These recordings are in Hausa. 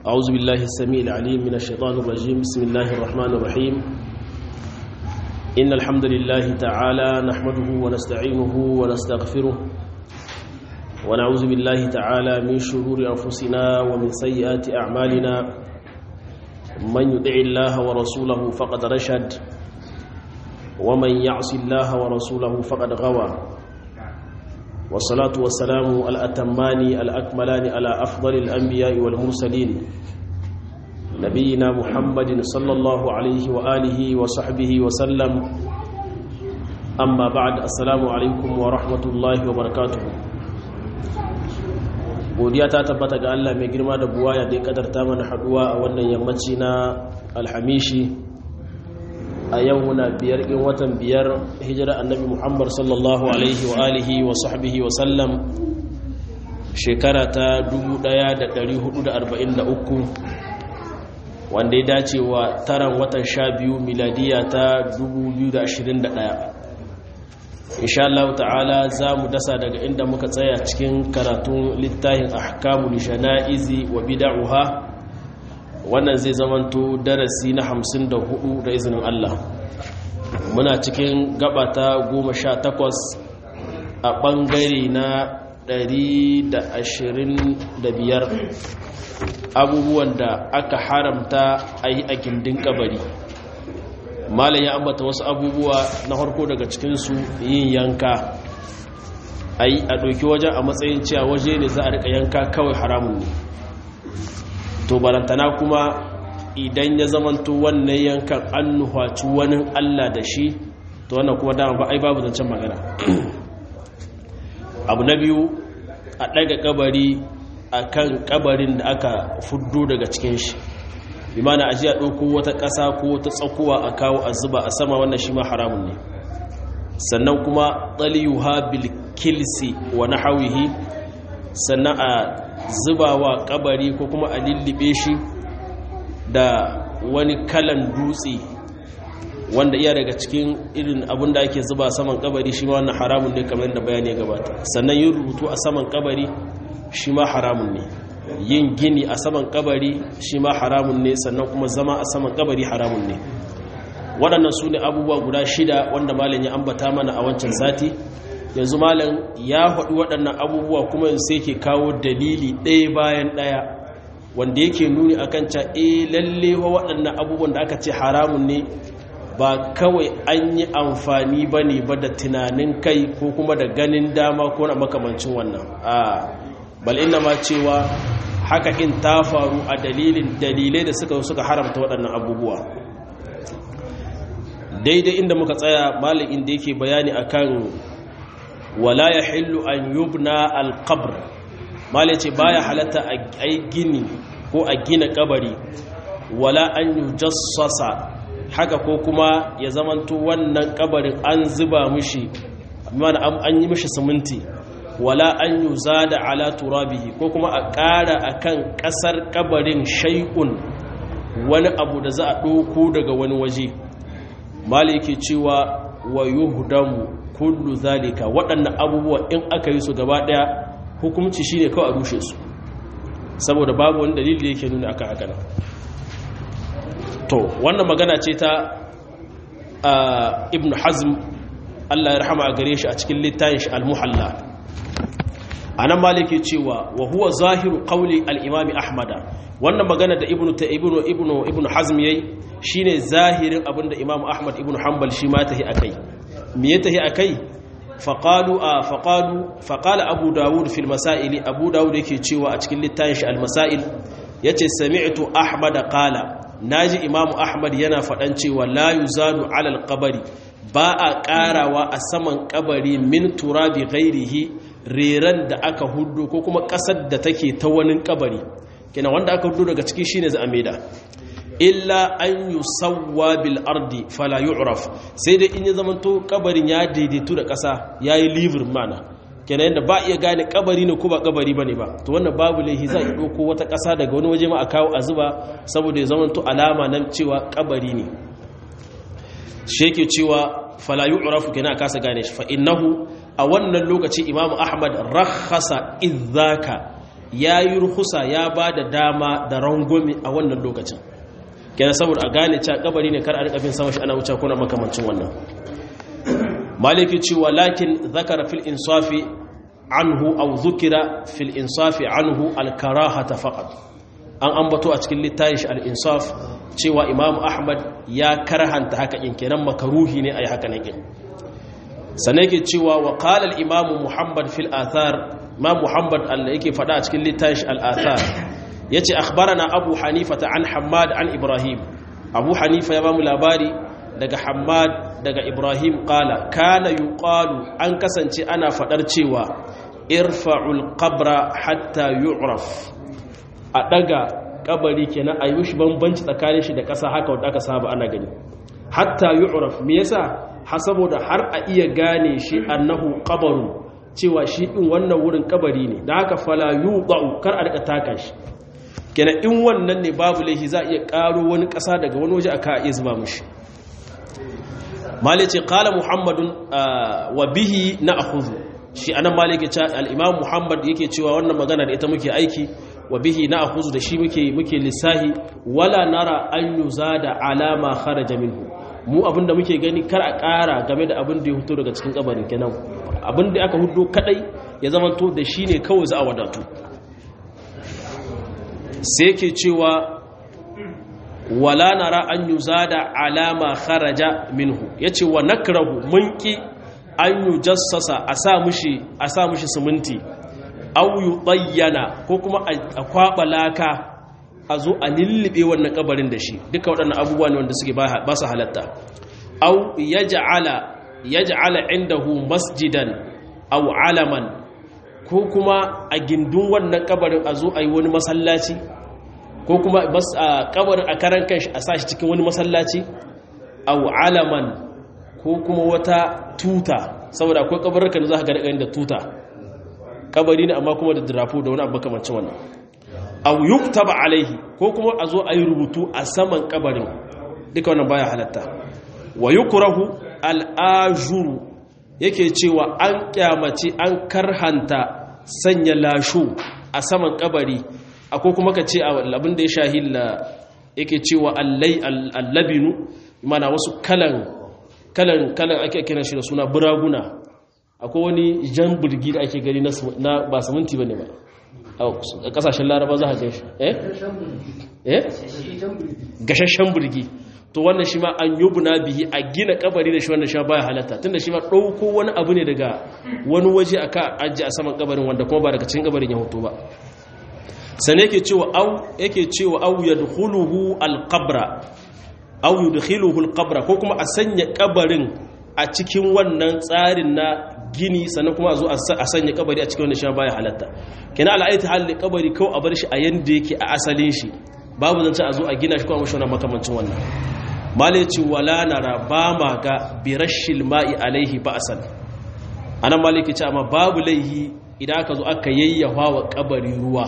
أعوذ بالله السميع العليم من الشيطان الرجيم بسم الله الرحمن الرحيم إن الحمد لله تعالى نحمده ونستعينه ونستغفره ونعوذ بالله تعالى من شرور أنفسنا ومن سيئات أعمالنا من يطع الله ورسوله فقد رشد ومن يعص الله ورسوله فقد غوى والصلاة والسلام الأتمان الأكملان على أفضل الأنبياء والمرسلين نبينا محمد صلى الله عليه وآله وصحبه وسلم أما بعد السلام عليكم ورحمة الله وبركاته godiya ta tabbata ga Allah mai girma da buwaya da ya kadarta mana haduwa a wannan yammaci na alhamishi a yau muna biyar in watan biyar hijira annabi muhammad sallallahu alaihi wa alihi wa sahbihi wa sallam shekara ta 1443 wanda ya dace wa taran watan sha biyu miladiya ta 2021 insha Allah ta'ala za mu dasa daga inda muka tsaya cikin karatun littafin ahkamul jana'izi wa bid'uha wannan zai zamanto darasi na 54 da izinin Allah muna cikin gaba ta 18 a bangare na 125 abubuwan da aka haramta a yi a gindin kabari malam ya ambata wasu abubuwa na harko daga cikinsu yin yanka a yi a ɗauki wajen a matsayin cewa waje ne za a rika yanka kawai haramun ne to barantana kuma idan ya zamanto wannan yankan an nuhaci wani allah da shi to wannan kuma dama ba ai babu zancen magana abu na biyu a ɗaga kabari a kan kabarin da aka fuddo daga cikin shi bi mana aji a ɗauko wata ƙasa ko wata tsakuwa a kawo a zuba a sama wannan shi ma haramun ne sannan kuma ɗaliyuha bil kilsi wa nahawihi sannan a zuba wa kabari ko kuma a lullube shi da wani kalan dutse wanda iya daga cikin irin abin da ake zuba saman kabari shi ma wannan haramun ne kamar da bayani ya gabata sannan yin rubutu a saman kabari shi ma haramun ne yin gini a saman kabari shi ma haramun ne sannan kuma zama a saman kabari haramun ne waɗannan su ne abubuwa guda shida wanda malam ya ambata mana a wancan sati yanzu malam ya haɗu waɗannan abubuwa kuma yanzu sai ke kawo dalili ɗaya bayan ɗaya wanda yake nuni a kan ca e lalle wa waɗannan abubuwan da aka ce haramun ne ba kawai an yi amfani ba ne ba da tunanin kai ko kuma da ganin dama ko na makamancin wannan a bal ina ma cewa haka in ta faru a dalilin dalilai da suka suka haramta waɗannan abubuwa daidai inda muka tsaya malin inda yake bayani akan wala ya hillu an yubna alqabr malai ce baya halatta a gini ko a gina kabari wala an yujassasa haka ko kuma ya zamanto wannan kabarin an zuba mishi mana an yi mishi siminti wala an yuzada ala turabihi ko kuma a ƙara akan ƙasar kabarin shay'un wani abu da za a ɗauko daga wani waje malai yake cewa wa yuhdamu kullu zalika waɗannan abubuwa in aka yi su gaba ɗaya hukumci shine kawai a rushe su saboda babu wani dalili yake nuna akan haka nan to wannan magana ce ta ibn hazm Allah ya rahama a gare shi a cikin littafin shi al-muhalla anan maliki cewa wa huwa zahiru qawli al-imam ahmada wannan magana da ibnu ta ibnu ibnu ibnu hazm yayi shine zahirin abinda imam ahmad ibnu hanbal shi ma tahi akai me ya tahi akai faqalu a faqalu faqala abu daud fil masail abu daud yake cewa a cikin littafin shi al masail yace sami'tu ahmad qala naji imam ahmad yana fadan cewa la yuzadu ala al qabri ba a karawa a saman kabari min turabi ghairihi reran da aka hudu ko kuma kasar da take ta wani kabari kina wanda aka hudu daga ciki shine za a maida illa an yusawwa bil ardi fala yu'raf sai dai in ya zamanto kabarin ya daidaitu da kasa yayi livir mana kenan yanda ba iya gane kabari ne ko ba kabari bane ba to wannan babu laihi za a dauko wata kasa daga wani waje ma a kawo a zuba saboda ya zamanto alama nan cewa kabari ne shi yake cewa fala yu'rafu kenan a kasa gane shi fa innahu a wannan lokaci imamu ahmad rakhasa idzaka ya yi ruhusa ya ba da dama da rangwami a wannan lokacin kenan saboda a gane cewa kabari ne kar a rika bin sama shi ana wuce kuna makamancin wannan maliki cewa lakin zakara fil insafi anhu aw zukira fil insafi anhu al karahata faqat an ambato a cikin littafin shi al insaf cewa imam ahmad ya karhanta haka in kenan makaruhi ne ayi haka ne sannan yake cewa wa qala al imam muhammad fil athar ma muhammad Allah yake fada a cikin littafin al athar yace akhbarana abu hanifa an hammad an ibrahim abu hanifa ya bamu labari daga hammad daga ibrahim qala kana yuqalu an kasance ana fadar cewa irfa'ul qabra hatta yu'raf a daga kabari kenan a yi shi bambanci tsakanin shi da ƙasa haka wanda aka saba ana gani hatta yu'raf me yasa ha saboda har a iya gane shi annahu qabarun cewa shi din wannan wurin kabari ne da haka fala yuqa'u kar a rika taka shi kenan in wannan ne babu laifi za a iya karo wani ƙasa daga wani waje aka iya zuba mushi malice qala muhammadun wa bihi na'khudhu shi anan malike ce al-imam muhammad yake cewa wannan magana da ita muke aiki wa bihi na'khudhu da shi muke muke lisahi wala nara an yuzada alama kharaja minhu mu abinda muke gani kar a ƙara game da abin da ya fito daga cikin kabarin kenan abin da aka hudo kadai ya zamanto da shi ne kawai za a wadatu sai yake cewa wala nara an yuzada alama kharaja minhu yace wa nakrahu munki an yujassasa a sa mushi a sa mushi siminti aw yudayyana ko kuma a kwaba laka a zo a lullube wannan kabarin da shi duka waɗannan abubuwa ne wanda suke ba su halatta aw yaj'ala yaj'ala indahu masjidan aw alaman ko kuma a gindin wannan kabarin a zo a yi wani masallaci ko kuma kabarin a karan kanshi a sashi cikin wani masallaci aw alaman ko kuma wata tuta saboda akwai kabarurka da za ka ga da tuta kabari ne amma kuma da drapo da wani abu makamancin wannan aw yuktaba alaihi ko kuma a zo a yi rubutu a saman kabarin duka wannan baya halatta wa yukrahu al-ajuru yake cewa an kyamace an karhanta sanya lashu a saman kabari akwai kuma ka ce abin da ya shahilla yake cewa allai allabinu mana wasu kalan kalan kalan ake kiran shi da suna buraguna akwai wani jan burgi da ake gani na ba saminti bane ba a kasashen laraba za a gan shi eh eh gashashen burgi to wannan shi ma an yubna bihi a gina kabari da shi wannan shi baya halatta tunda shi ma dauko wani abu ne daga wani waje aka ajiye a saman kabarin wanda kuma ba daga cikin kabarin ya hoto ba sane yake cewa au yake cewa au yadkhuluhu alqabra au yudkhiluhu alqabra ko kuma a sanya kabarin a cikin wannan tsarin na gini sannan kuma a zo a sanya kabari a cikin wannan shi baya halatta kina al'aiti halin kabari kawai a bar shi a yanda yake a asalin shi babu zance a zo a gina shi kuma mashi wannan makamancin wannan malaci wala nara ba ma ga birashil ma'i alaihi ba'san anan maliki ce amma babu laihi idan aka zo aka yayyafa wa kabari ruwa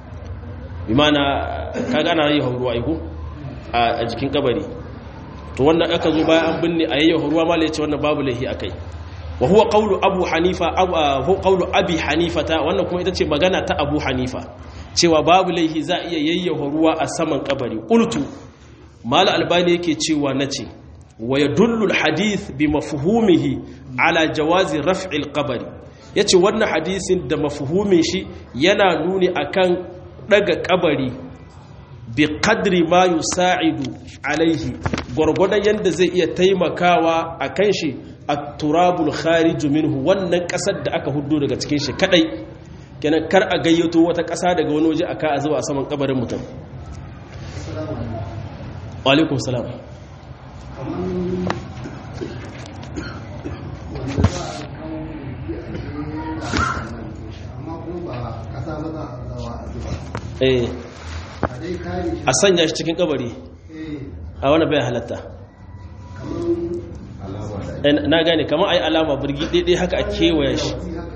bi mana kaga ana yayyafa ruwa aiko a jikin kabari to wannan aka zo bayan an binne a yayyafa ruwa malaci wannan babu laihi akai wa huwa qawlu abu hanifa huwa qawlu abi hanifata wannan kuma ita ce magana ta abu hanifa cewa babu laihi za a iya yayyafa ruwa a saman kabari qultu mal albani yake cewa nace wa yadullu alhadith bi mafhumihi ala jawazi raf'i alqabri yace wannan hadisin da mafhumin shi yana nuni akan daga kabari bi qadri ma yusa'idu alaihi gurgurdan yanda zai iya taimakawa akan shi at-turabul kharij minhu wannan kasar da aka huddo daga cikin shi kadai kenan kar a gayyato wata kasa daga wani waje aka zuba a saman kabarin mutum alaikun salam a sanya shi cikin kabari a wani bayan halatta na gane kamar a yi alama birgi daidai haka a kewaye shi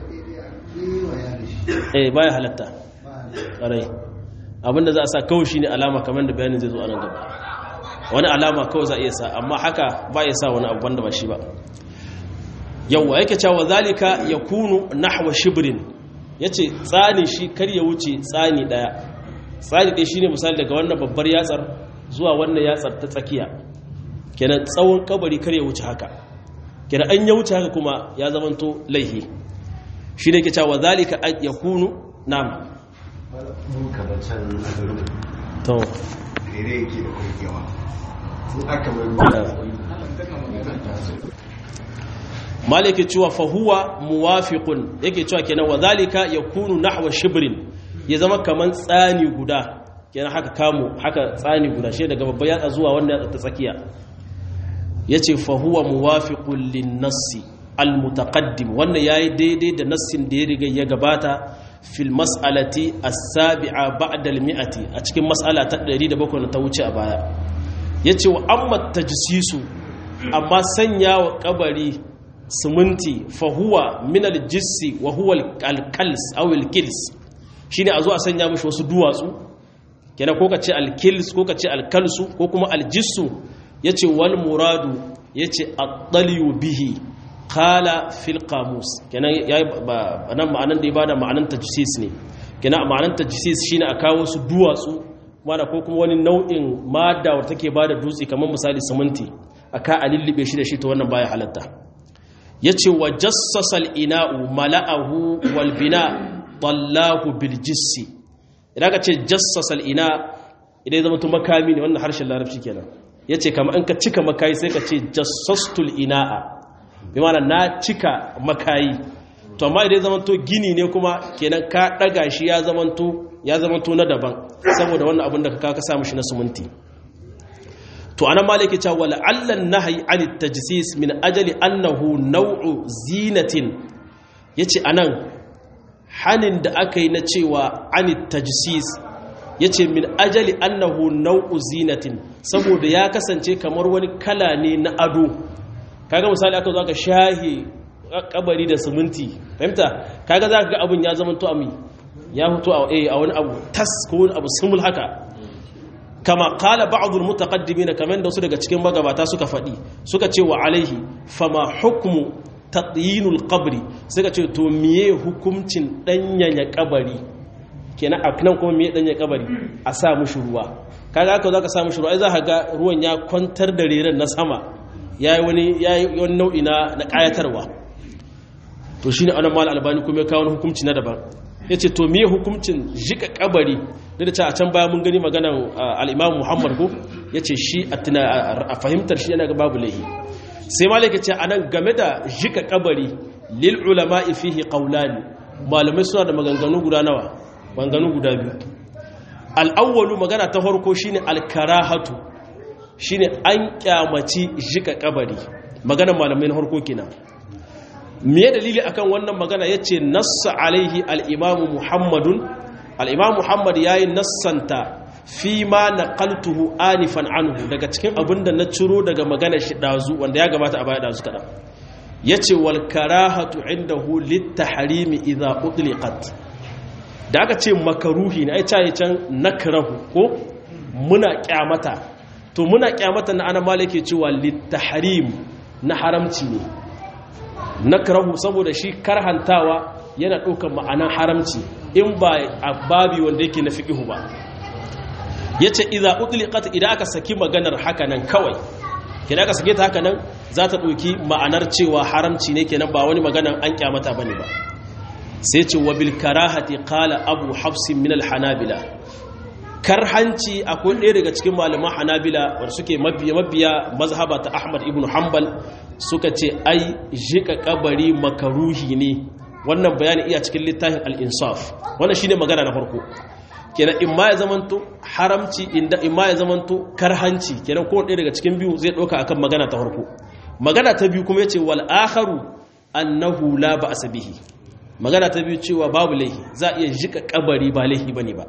eh bayan halatta ƙarai abinda za a sa kawai shi ne alama kamar da bayanin zai zo a nan gaba wani alama kawai za a iya sa amma haka ba ya sa wani abu wanda ba shi ba yawwa yake cewa zalika ya kunu nahwa shibrin yace tsani shi kar ya wuce tsani daya tsani ɗaya shine misali daga wannan babbar yatsar zuwa wannan yatsar ta tsakiya kenan tsawon kabari kar ya wuce haka kenan an ya wuce haka kuma ya zamanto laihi shi ne ke cewa zalika an yakunu nam mun kamar can azarin to rere yake da kwaikewa sun aka mai malike cewa fahuwa muwafiqun yake cewa kenan wa zalika yakunu nahwa shibrin ya zama kaman tsani guda kenan haka kamo haka tsani guda shi daga babban yatsa zuwa wannan yatsa ta tsakiya yace fahuwa muwafiqun lin-nassi al-mutaqaddim wannan yayi daidai da nassin da ya riga ya gabata fil mas'alati as-sabi'a ba'da al-mi'ati a cikin mas'ala ta 107 da ta wuce a baya yace wa amma tajsisu amma sanya wa kabari siminti fahuwa minal jissi wa huwa alkals aw alkils shine a zo a sanya mishi wasu duwatsu kenan ko ka ce alkils ko ka ce alkalsu ko kuma aljissu yace wal muradu yace at-talyu bihi qala fil qamus kenan yayi nan ma'anan da ya bada ma'anan tajsis ne kenan ma'anan tajsis shine a kawo su duwatsu mana ko kuma wani nau'in madda wanda take bada dutse kamar misali siminti aka a lullube shi da shi to wannan baya halatta ya ce wa jassasal ina'u mala'ahu walbina tallahu biljissi idan ka ce jassasal ina idan zama tu makami ne wannan harshen larabci kenan ya ce kama an ka cika makayi sai ka ce jassastul ina'a bi mana na cika makayi to amma idan zama to gini ne kuma kenan ka daga shi ya zama to ya zama to na daban saboda wannan abin da ka ka samu shi na suminti to anan maliki cewa wala allan nahyi anit tajsis min ajali annahu naw'u zinatin yace anan hanin da aka yi na cewa anit tajsis yace min ajali annahu naw'u zinatin saboda ya kasance kamar wani kala ne na ado kaga misali aka zo aka shahi kabari da siminti fahimta kaga zaka ga abun ya zama to ami ya fito a wani abu tas ko wani abu sumul haka kama kala ba'adul mutaqaddimin kaman da su daga cikin magabata suka faɗi suka ce wa alaihi fama hukmu tatyinul qabri suka ce to miye hukuncin danyanya kabari kenan a nan kuma miye danyanya kabari a sa mushi ruwa kaga aka zaka sa mushi ruwa ai za ka ga ruwan ya kwantar da reren na sama yayi wani yayi wani nau'i na na kayatarwa to shine anan mal albani kuma ya kawo hukunci na daban yace to miye hukuncin jika kabari da ta a can baya mun gani maganan al'imam muhammad ko ya ce shi a fahimtar shi yana ga babu laihi sai malaka ce a nan game da jika kabari lil ulama fihi qawlani malamai suna da maganganu guda nawa maganganu guda biyu al'awwalu magana ta farko shine alkarahatu shine an kyamaci jika kabari maganan malamai na farko kenan me dalili akan wannan magana yace nassa alaihi al-imamu muhammadun al'imam muhammad ya yi nassanta fi ma na kaltuhu anifan anhu daga cikin abin da na ciro daga maganar shi ɗazu wanda ya gabata a baya ɗazu kaɗan ya ce walkarahatu inda hu litta harimi iza utliqat da aka ce makaruhi na aica ya can nakrahu ko muna kyamata to muna kyamata na ana malake cewa litta harim na haramci ne nakrahu saboda shi karhantawa yana ɗaukar ma'anan haramci in ba a babi wanda yake na fiƙihu ba ya ce iza utliqat idan aka saki maganar hakanan kawai idan aka sake ta hakanan za ta ɗauki ma'anar cewa haramci ne kenan ba wani maganar an kyamata bane ba sai ce wa bil karahati qala abu hafsin min al hanabila karhanci akwai ɗaya daga cikin malaman hanabila wanda suke mabiya mabiya mazhaba ta ahmad ibn hanbal suka ce ai jika kabari makaruhi ne wannan bayani iya cikin littafin al-insaf wannan shine magana na farko kenan in ma ya zamanto haramci inda in ma ya zamanto karhanci kenan ko ɗaya daga cikin biyu zai ɗauka akan magana ta farko magana ta biyu kuma yace wal akharu annahu la ba'sa bihi magana ta biyu cewa babu laihi za iya jika kabari ba laihi bane ba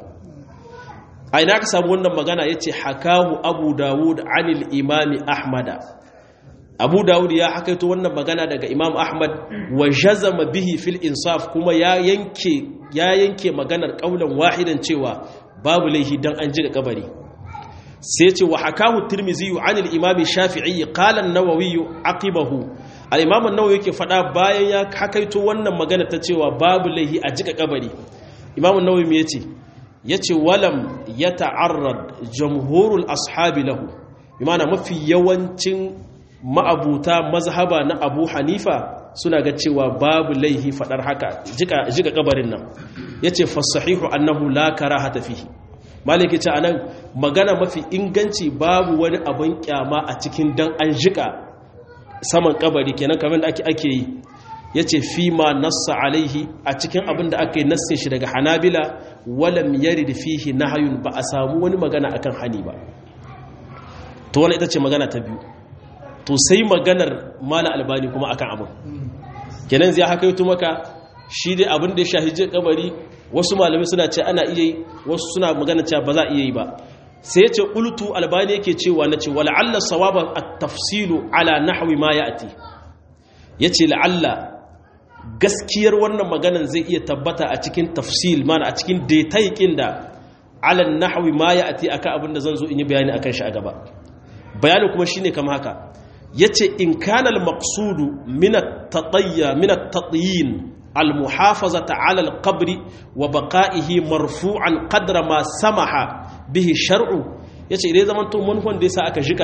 a ina ka samu wannan magana yace hakahu abu dawud anil imami ahmada abu dawud ya hakaito wannan magana daga imam ahmad wa jazama bihi fil insaf kuma ya yanke ya yanke maganar kaulan wahidan cewa babu laihi dan an jiga kabari sai ce wa hakahu tirmizi an al imam shafi'i qala an-nawawi aqibahu al-imam an-nawawi yake fada bayan ya hakaito wannan magana ta cewa babu laihi a jika kabari imam an-nawawi me yace yace walam yata'arrad jamhurul ashabi lahu bimana mafi yawancin ma'abuta mazhaba na Abu Hanifa suna ga cewa babu laihi fadar haka jika jika kabarin nan yace fasahihu annahu la karahata fihi maliki ce anan magana mafi inganci babu wani abin kyama a cikin dan an jika saman kabari kenan kamar da ake ake yi yace fi ma nassa alaihi a cikin abin da aka yi nassin shi daga hanabila walam yarid fihi nahyun ba a samu wani magana akan hani ba to wannan ita ce magana ta biyu to sai maganar mala albani kuma akan abin kenan zai haka yi maka shi dai abin da ya shahije kabari wasu malamai suna ce ana iya yi wasu suna magana cewa ba za a iya yi ba sai ya ce ƙultu albani yake cewa na ce wala'alla sawaba a tafsilu ala nahwi ma ya ati ya ce la'alla gaskiyar wannan maganan zai iya tabbata a cikin tafsil mana a cikin detaikin da ala nahwi ma ya ati akan abin da zan zo in yi bayani akan shi a gaba bayanin kuma shine kama haka ya ce in kana al-maqsudu min at-tatayya min at-tatyin المحافظة على القبر وبقائه مرفوعا قدر ما سمح به الشرع yace idan zaman to manufan da yasa aka jika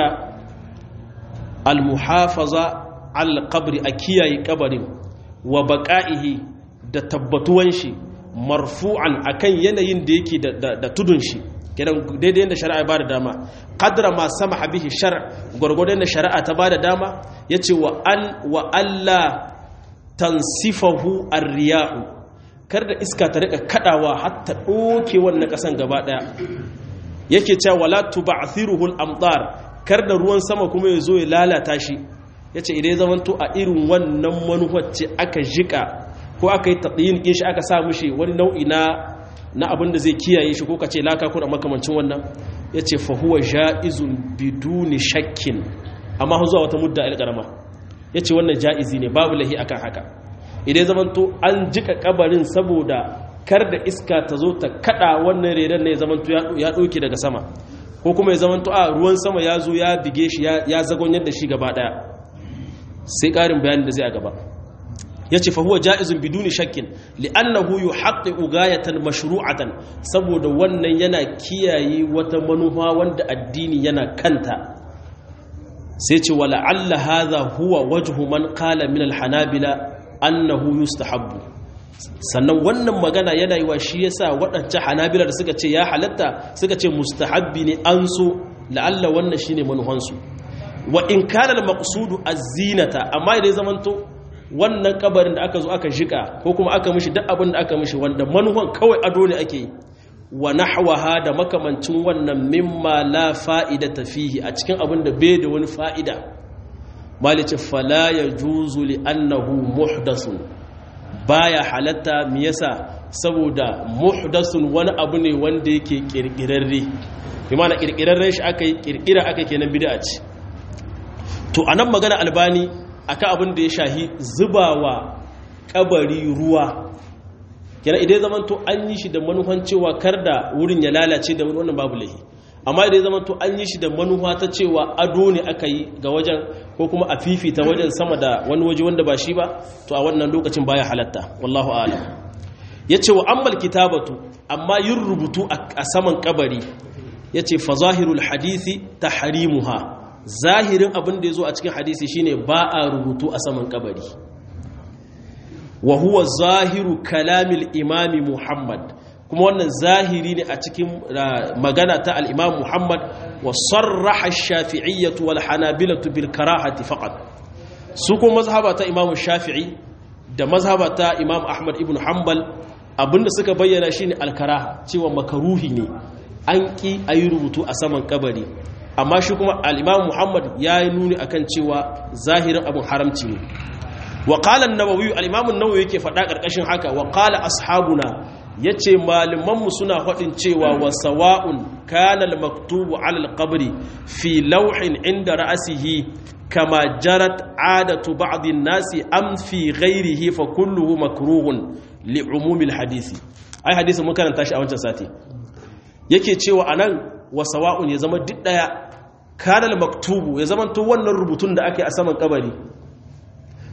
almuhafaza al qabri a kiyaye kabarin wa baqaihi da tabbatuwan shi marfu'an akan yanayin da yake da tudun shi kidan daidai yanda shari'a ba da dama qadra ma samaha bihi shar' gurgurdan da shari'a ta ba da dama yace wa an wa alla tansifahu arriyahu kar da iska ta rika kadawa hatta doke wannan kasan gaba daya yake cewa wala tub'thiruhu al-amtar kar da ruwan sama kuma ya zo ya lalata shi yace idan ya zamanto a irin wannan manuwar ce aka jika ko aka yi taqyin din shi aka sa mishi wani nau'i na na abin da zai kiyaye shi ko kace laka ko da makamancin wannan yace fa huwa jaizun biduni shakkin amma zuwa wata mudda al-qarama ya ce wannan ja'izi ne babu lahi akan haka idan zamanto an jika kabarin saboda kar da iska ta zo ta kada wannan redan ne zamanto ya ɗauke daga sama ko kuma ya zamanto a ruwan sama ya zo ya bige shi ya zagon yadda shi gaba ɗaya sai ƙarin bayanin da zai a gaba ya ce fahuwa ja'izun biduni shakkin li'annahu yu haƙƙi ugayatan mashru'atan saboda wannan yana kiyaye wata manufa wanda addini yana kanta sai ce wa la'alla hadha huwa wajhu man qala min al-hanabila annahu yustahabbu sannan wannan magana yana yi wa shi yasa waɗancan hanabila da suka ce ya halatta suka ce mustahabbi ne an so la'alla wannan shine manuhansu wa in kana al-maqsudu az-zinata amma idan zamanto wannan kabarin da aka zo aka jika ko kuma aka mishi duk abin da aka mishi wanda manuhan kawai ado ne ake yi wa nahwaha da makamancin wannan mimma la fa'idata fihi a cikin abin da bai da wani fa'ida malice fala yajuzu li annahu muhdathun baya halatta me yasa saboda muhdathun wani abu ne wanda yake kirkirarre bi ma'ana kirkirarren shi aka yi kirkira aka kenan bid'a ce to anan magana albani akan abin da ya shahi zubawa kabari ruwa kenan idan zaman to an yi shi da manufan cewa kar da wurin ya lalace da wannan babu lahi amma idan zaman to an yi shi da manufa ta cewa ado ne aka yi ga wajen ko kuma a fifita wajen sama da wani waje wanda ba shi ba to a wannan lokacin baya halatta wallahu a'lam yace wa ammal kitabatu amma yin rubutu a saman kabari yace fa zahirul hadisi tahrimuha zahirin abin da yazo a cikin hadisi shine ba a rubutu a saman kabari wa huwa zahiru kalamil imami muhammad kuma wannan zahiri ne a cikin magana ta al'imam muhammad wa sarraha shafi'iyyatu wal hanabilatu bil karahati faqat su kuma mazhaba ta imam shafi'i da mazhaba ta imam ahmad ibn hanbal abinda suka bayyana shine al-karaha cewa makaruhi ne an ki ayi rubutu a saman kabari amma shi kuma al-imam muhammad ya yi nuni akan cewa zahirin abin haramci ne wa qala an-nawawi al-imam an-nawawi yake faɗa ƙarƙashin haka wa qala ashabuna yace malaman mu suna faɗin cewa wa sawa'un kana al-maktubu 'ala al-qabri fi lawhin 'inda ra'sihi kama jarat 'adatu ba'd an-nasi am fi ghayrihi fa kulluhu makruhun li'umumi al-hadisi ai hadisi mun karanta shi a wancan sati yake cewa anan wa sawa'un ya zama duk daya kana al-maktubu ya zama to wannan rubutun da ake a saman kabari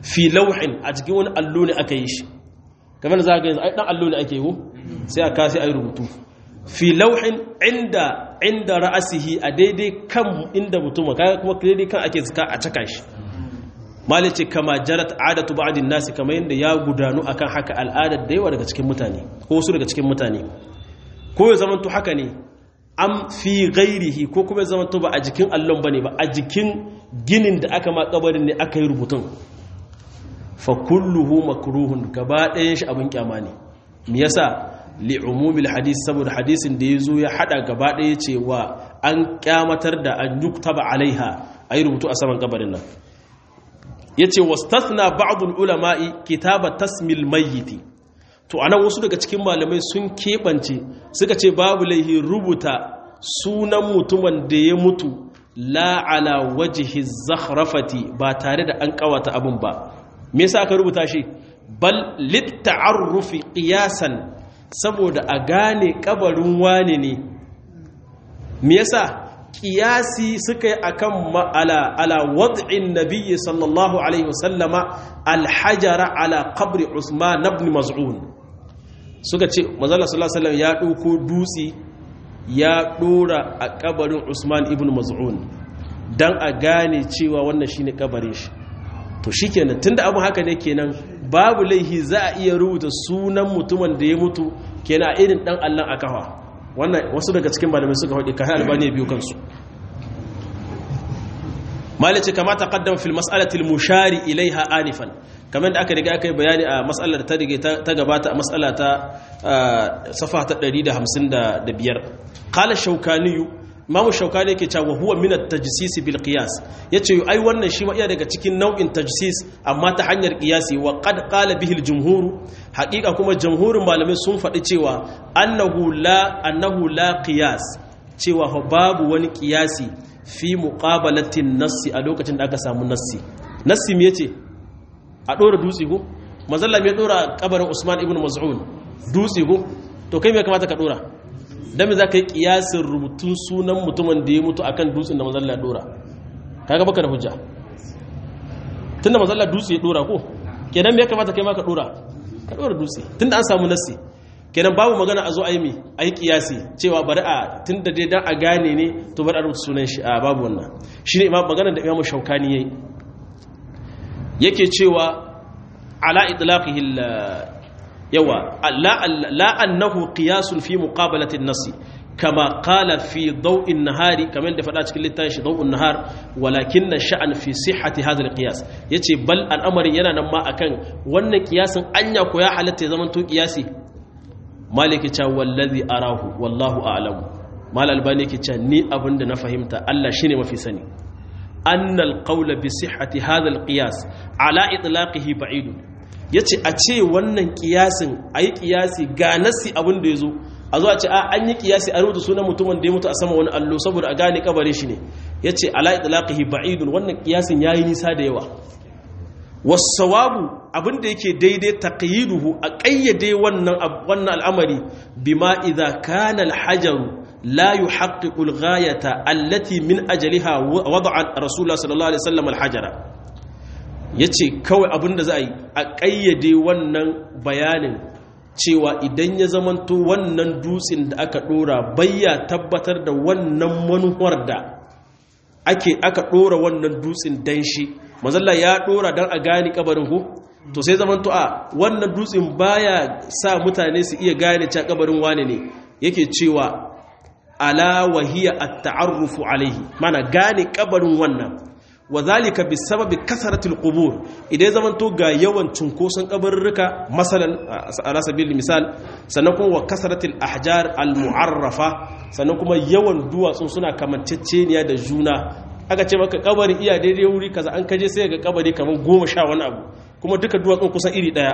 fi lauhin a cikin wani allo ne aka yi shi kamar da za ga yanzu ai dan allo ne ake yi sai aka sai ayi rubutu fi lauhin inda inda ra'asihi a daidai kan inda mutum kaga kuma daidai kan ake zaka a caka shi malice kama jarat adatu ba'din nasi kamar yanda ya gudanu akan haka al'adar da yawa daga cikin mutane ko wasu daga cikin mutane ko ya zamanto haka ne am fi ghairihi ko kuma ya zamanto ba a jikin allon bane ba a jikin ginin da aka ma kabarin ne aka yi rubutun fa kulluhu makruhun gaba ɗayan shi abin kyama ne me yasa li umumil hadis saboda hadisin da yazo ya hada gaba ɗaya cewa an kyamatar da an yuktaba alaiha ayi rubutu a saman kabarin nan yace wastathna ba'd ulama'i kitaba tasmil mayyiti to anan wasu daga cikin malamai sun keɓance suka ce babu laihi rubuta sunan mutumin da ya mutu la ala wajhi zakhrafati ba tare da an kawata abun ba me yasa aka rubuta shi bal litta'arrufi qiyasan saboda a gane kabarin wane ne me yasa qiyasi suka yi akan ala ala wad'in nabiyyi sallallahu alaihi wasallama alhajara ala qabri usman ibn maz'un suka ce manzala sallallahu alaihi wasallam ya dauko dutsi ya dora a kabarin usman ibn maz'un dan a gane cewa wannan shine kabarin shi to shikenan tunda abu haka ne kenan babu laihi za a iya rubuta sunan mutumin da ya mutu kenan irin dan Allah a kafa wannan wasu daga cikin malamai suka faɗi kai albani biyu kansu malice kama taqaddama fil mas'alati al mushari ilaiha anifan kamar da aka riga aka yi bayani a mas'alar da ta rige ta gabata a mas'ala ta safa ta 155 qala shaukaniyu imamu shaukani yake cewa huwa min at-tajsis bil qiyas yace ai wannan shi ma iya daga cikin nau'in tajsis amma ta hanyar qiyasi wa qad qala bihi al-jumhur haqiqa kuma jumhurin malamai sun faɗi cewa annahu la annahu la qiyas cewa babu wani qiyasi fi muqabalatin nassi a lokacin da aka samu nassi nassi me yace a dora dutse go manzalla me dora kabarin Usman ibn Maz'un dutse go to kai me kamata ka dora dan me zaka yi kiyasin rubutun sunan mutumin da ya mutu akan dutsen da manzalla dora kaga baka da hujja tunda manzalla dutse ya dora ko kenan me kamata kai ma ka dora ka dora dutse tunda an samu nassi kenan babu magana a zo a yi mi a yi kiyasi cewa bari a tun da dai dan a gane ne to bari a rubuta sunan shi a babu wannan shi ne magana da imamu shaukani ya yi yake cewa ala itlaqihi yawa la annahu qiyasun fi muqabalati an-nasi kama qala fi daw'in nahari kamar da faɗa cikin littafin shi daw'un nahar walakin sha'an fi sihhati hadha al-qiyas yace bal al'amarin yana nan ma akan wannan kiyasin anya ko ya halatta ya zama to kiyasi maliki cha wallazi arahu wallahu a'lamu mal albani yake cha ni abinda na fahimta Allah shine mafi sani annal qawla bi sihhati hadha alqiyas ala itlaqihi ba'id yace a ce wannan kiyasin ayi kiyasi ga nasi abinda yazo a zo a ce a an yi kiyasi a rubuta sunan mutumin da ya mutu a sama wani allo saboda a gane kabarin shi ne yace ala itlaqihi ba'id wannan kiyasin yayi nisa da yawa wasawabu abinda yake daidai taqyiduhu a ƙayyade wannan wannan al'amari bima idza kana al-hajaru la yuhaqqiqu al-ghayata allati min ajliha wada'a rasulullah sallallahu alaihi wasallam al-hajara yace kawai abinda za a yi a ƙayyade wannan bayanin cewa idan ya zamanto wannan dutsen da aka dora bayya tabbatar da wannan manuwar da ake aka dora wannan dutsen dan shi mazalla ya dora dan a gani kabarin ku to sai zaman to a wannan dutsen baya sa mutane su iya gane cewa kabarin wane ne yake cewa ala wahiya at-ta'arrufu alaihi mana gane kabarin wannan wazalika bisababi kasaratil qubur idan zaman to ga yawan cunkoson kabarurruka masalan ala sabilil misal sannan kuma wa kasaratil ahjar al mu'arrafa sannan kuma yawan duwatsu suna kamanceceniya da juna aka ce maka kabari iya daidai wuri kaza an kaje sai ga kabari kamar goma sha wani abu kuma duka duwatsun kusan iri daya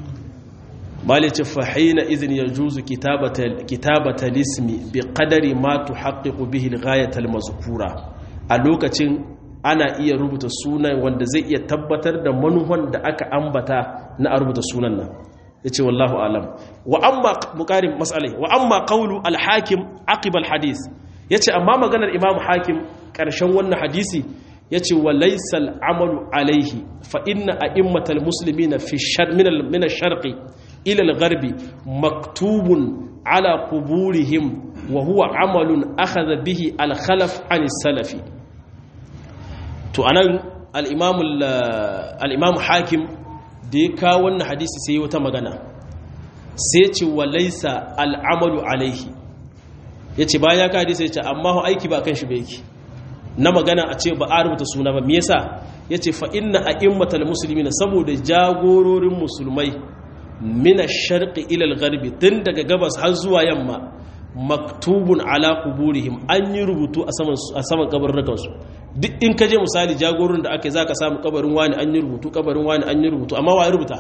malice fahina izin ya juzu kitabata lismi bi qadari ma tuhaqqiqu bihi al-ghayat al-mazkura a lokacin ana iya rubuta sunan wanda zai iya tabbatar da manuhan da aka ambata na a rubuta sunan nan yace wallahu alam wa amma muqarin mas'alai wa amma qawlu al-hakim aqib al-hadith yace amma maganar imam hakim karshen wannan hadisi yace wa laysa al-amalu alayhi fa inna a'immatal muslimina fi shar min min ash-sharqi ila al-gharbi maktubun ala quburihim wa huwa amalun akhadha bihi al-khalaf an salafi to anan al-imam al-imam hakim da ya kawo wannan hadisi sai wata magana sai ce wa laysa al-amalu alayhi yace bayan ya ka hadisi yace amma aiki ba kan shi ba yake na magana a ce ba a rubuta suna ba me yasa yace fa inna a'immatal muslimina saboda jagororin musulmai min ash-sharqi ila al-gharbi tun daga gabas har zuwa yamma maktubun ala quburihim an yi rubutu a saman a saman kabarin su duk in ka je misali jagororin da ake zaka samu kabarin wani an yi rubutu kabarin wani an yi rubutu amma wa ya rubuta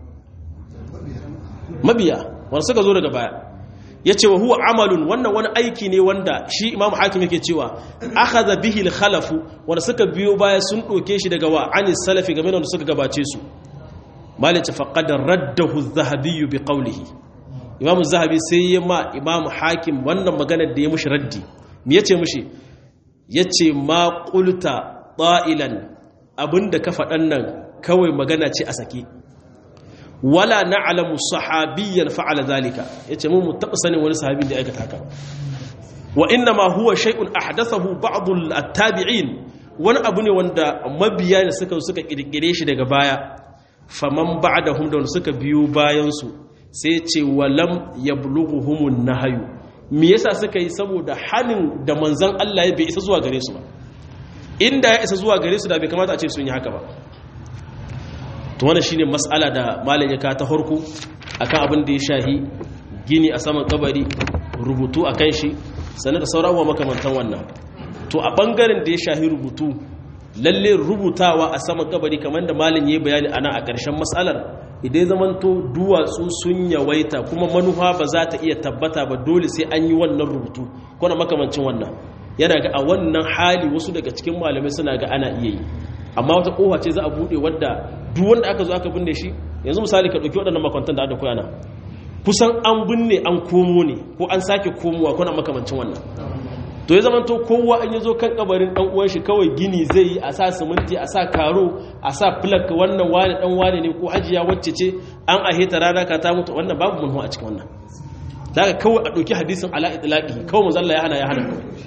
mabiya wanda suka zo daga baya ya ce wa huwa amalun wannan wani aiki ne wanda shi imamu hakim yake cewa akhadha bihi al-khalafu wanda suka biyo baya sun ɗauke shi daga wa anis salafi game da wanda suka gabace su malice faqad raddahu az-zahabi bi qawlihi imamu zahabi sai ya ma imamu hakim wannan maganar da ya mushi raddi me yace mushi yace ma qulta ta'ilan abinda ka faɗan nan kawai magana ce a sake wala na'lamu sahabiyyan fa'ala zalika yace mu mu taba sanin wani sahabin da ya aikata haka wa inna ma huwa shay'un ahdathahu ba'd at-tabi'in wani abu ne wanda mabiya ne suka suka kirkire shi daga baya faman ba'dahum da suka biyo bayan su sai ce walam yablughuhumun nahyu me yasa suka yi saboda hanin da manzon Allah ya bai isa zuwa gare su ba inda ya isa zuwa gare su da bai kamata a ce sun yi haka ba to wannan shine mas'ala da malam ya ka ta farko akan abin da ya shahi gini a saman kabari rubutu akan shi sannan da sauran wa makamantan wannan to a bangaren da ya shahi rubutu lalle rubutawa a saman kabari kamar da malam ya bayani ana a ƙarshen mas'alar idan zamanto duwatsu sun yawaita kuma manufa ba za ta iya tabbata ba dole sai an yi wannan rubutu ko na makamancin wannan yana ga a wannan hali wasu daga cikin malamai suna ga ana iya yi amma wata kofa ce za a bude wadda duk wanda aka zo aka binne shi yanzu misali ka dauki waɗannan makwantan da aka koya na kusan an binne an komo ne ko an sake komowa ko na makamancin wannan to ya zamanto kowa an yazo kan kabarin dan uwan shi kawai gini zai yi a sa siminti a sa karo a sa plak wannan wani dan wani ne ko hajiya wacce ce an aheta rana ka ta mutu wannan babu munhu a cikin wannan daga kawai a dauki hadisin ala itlaqi kawai manzo Allah ya hana ya hana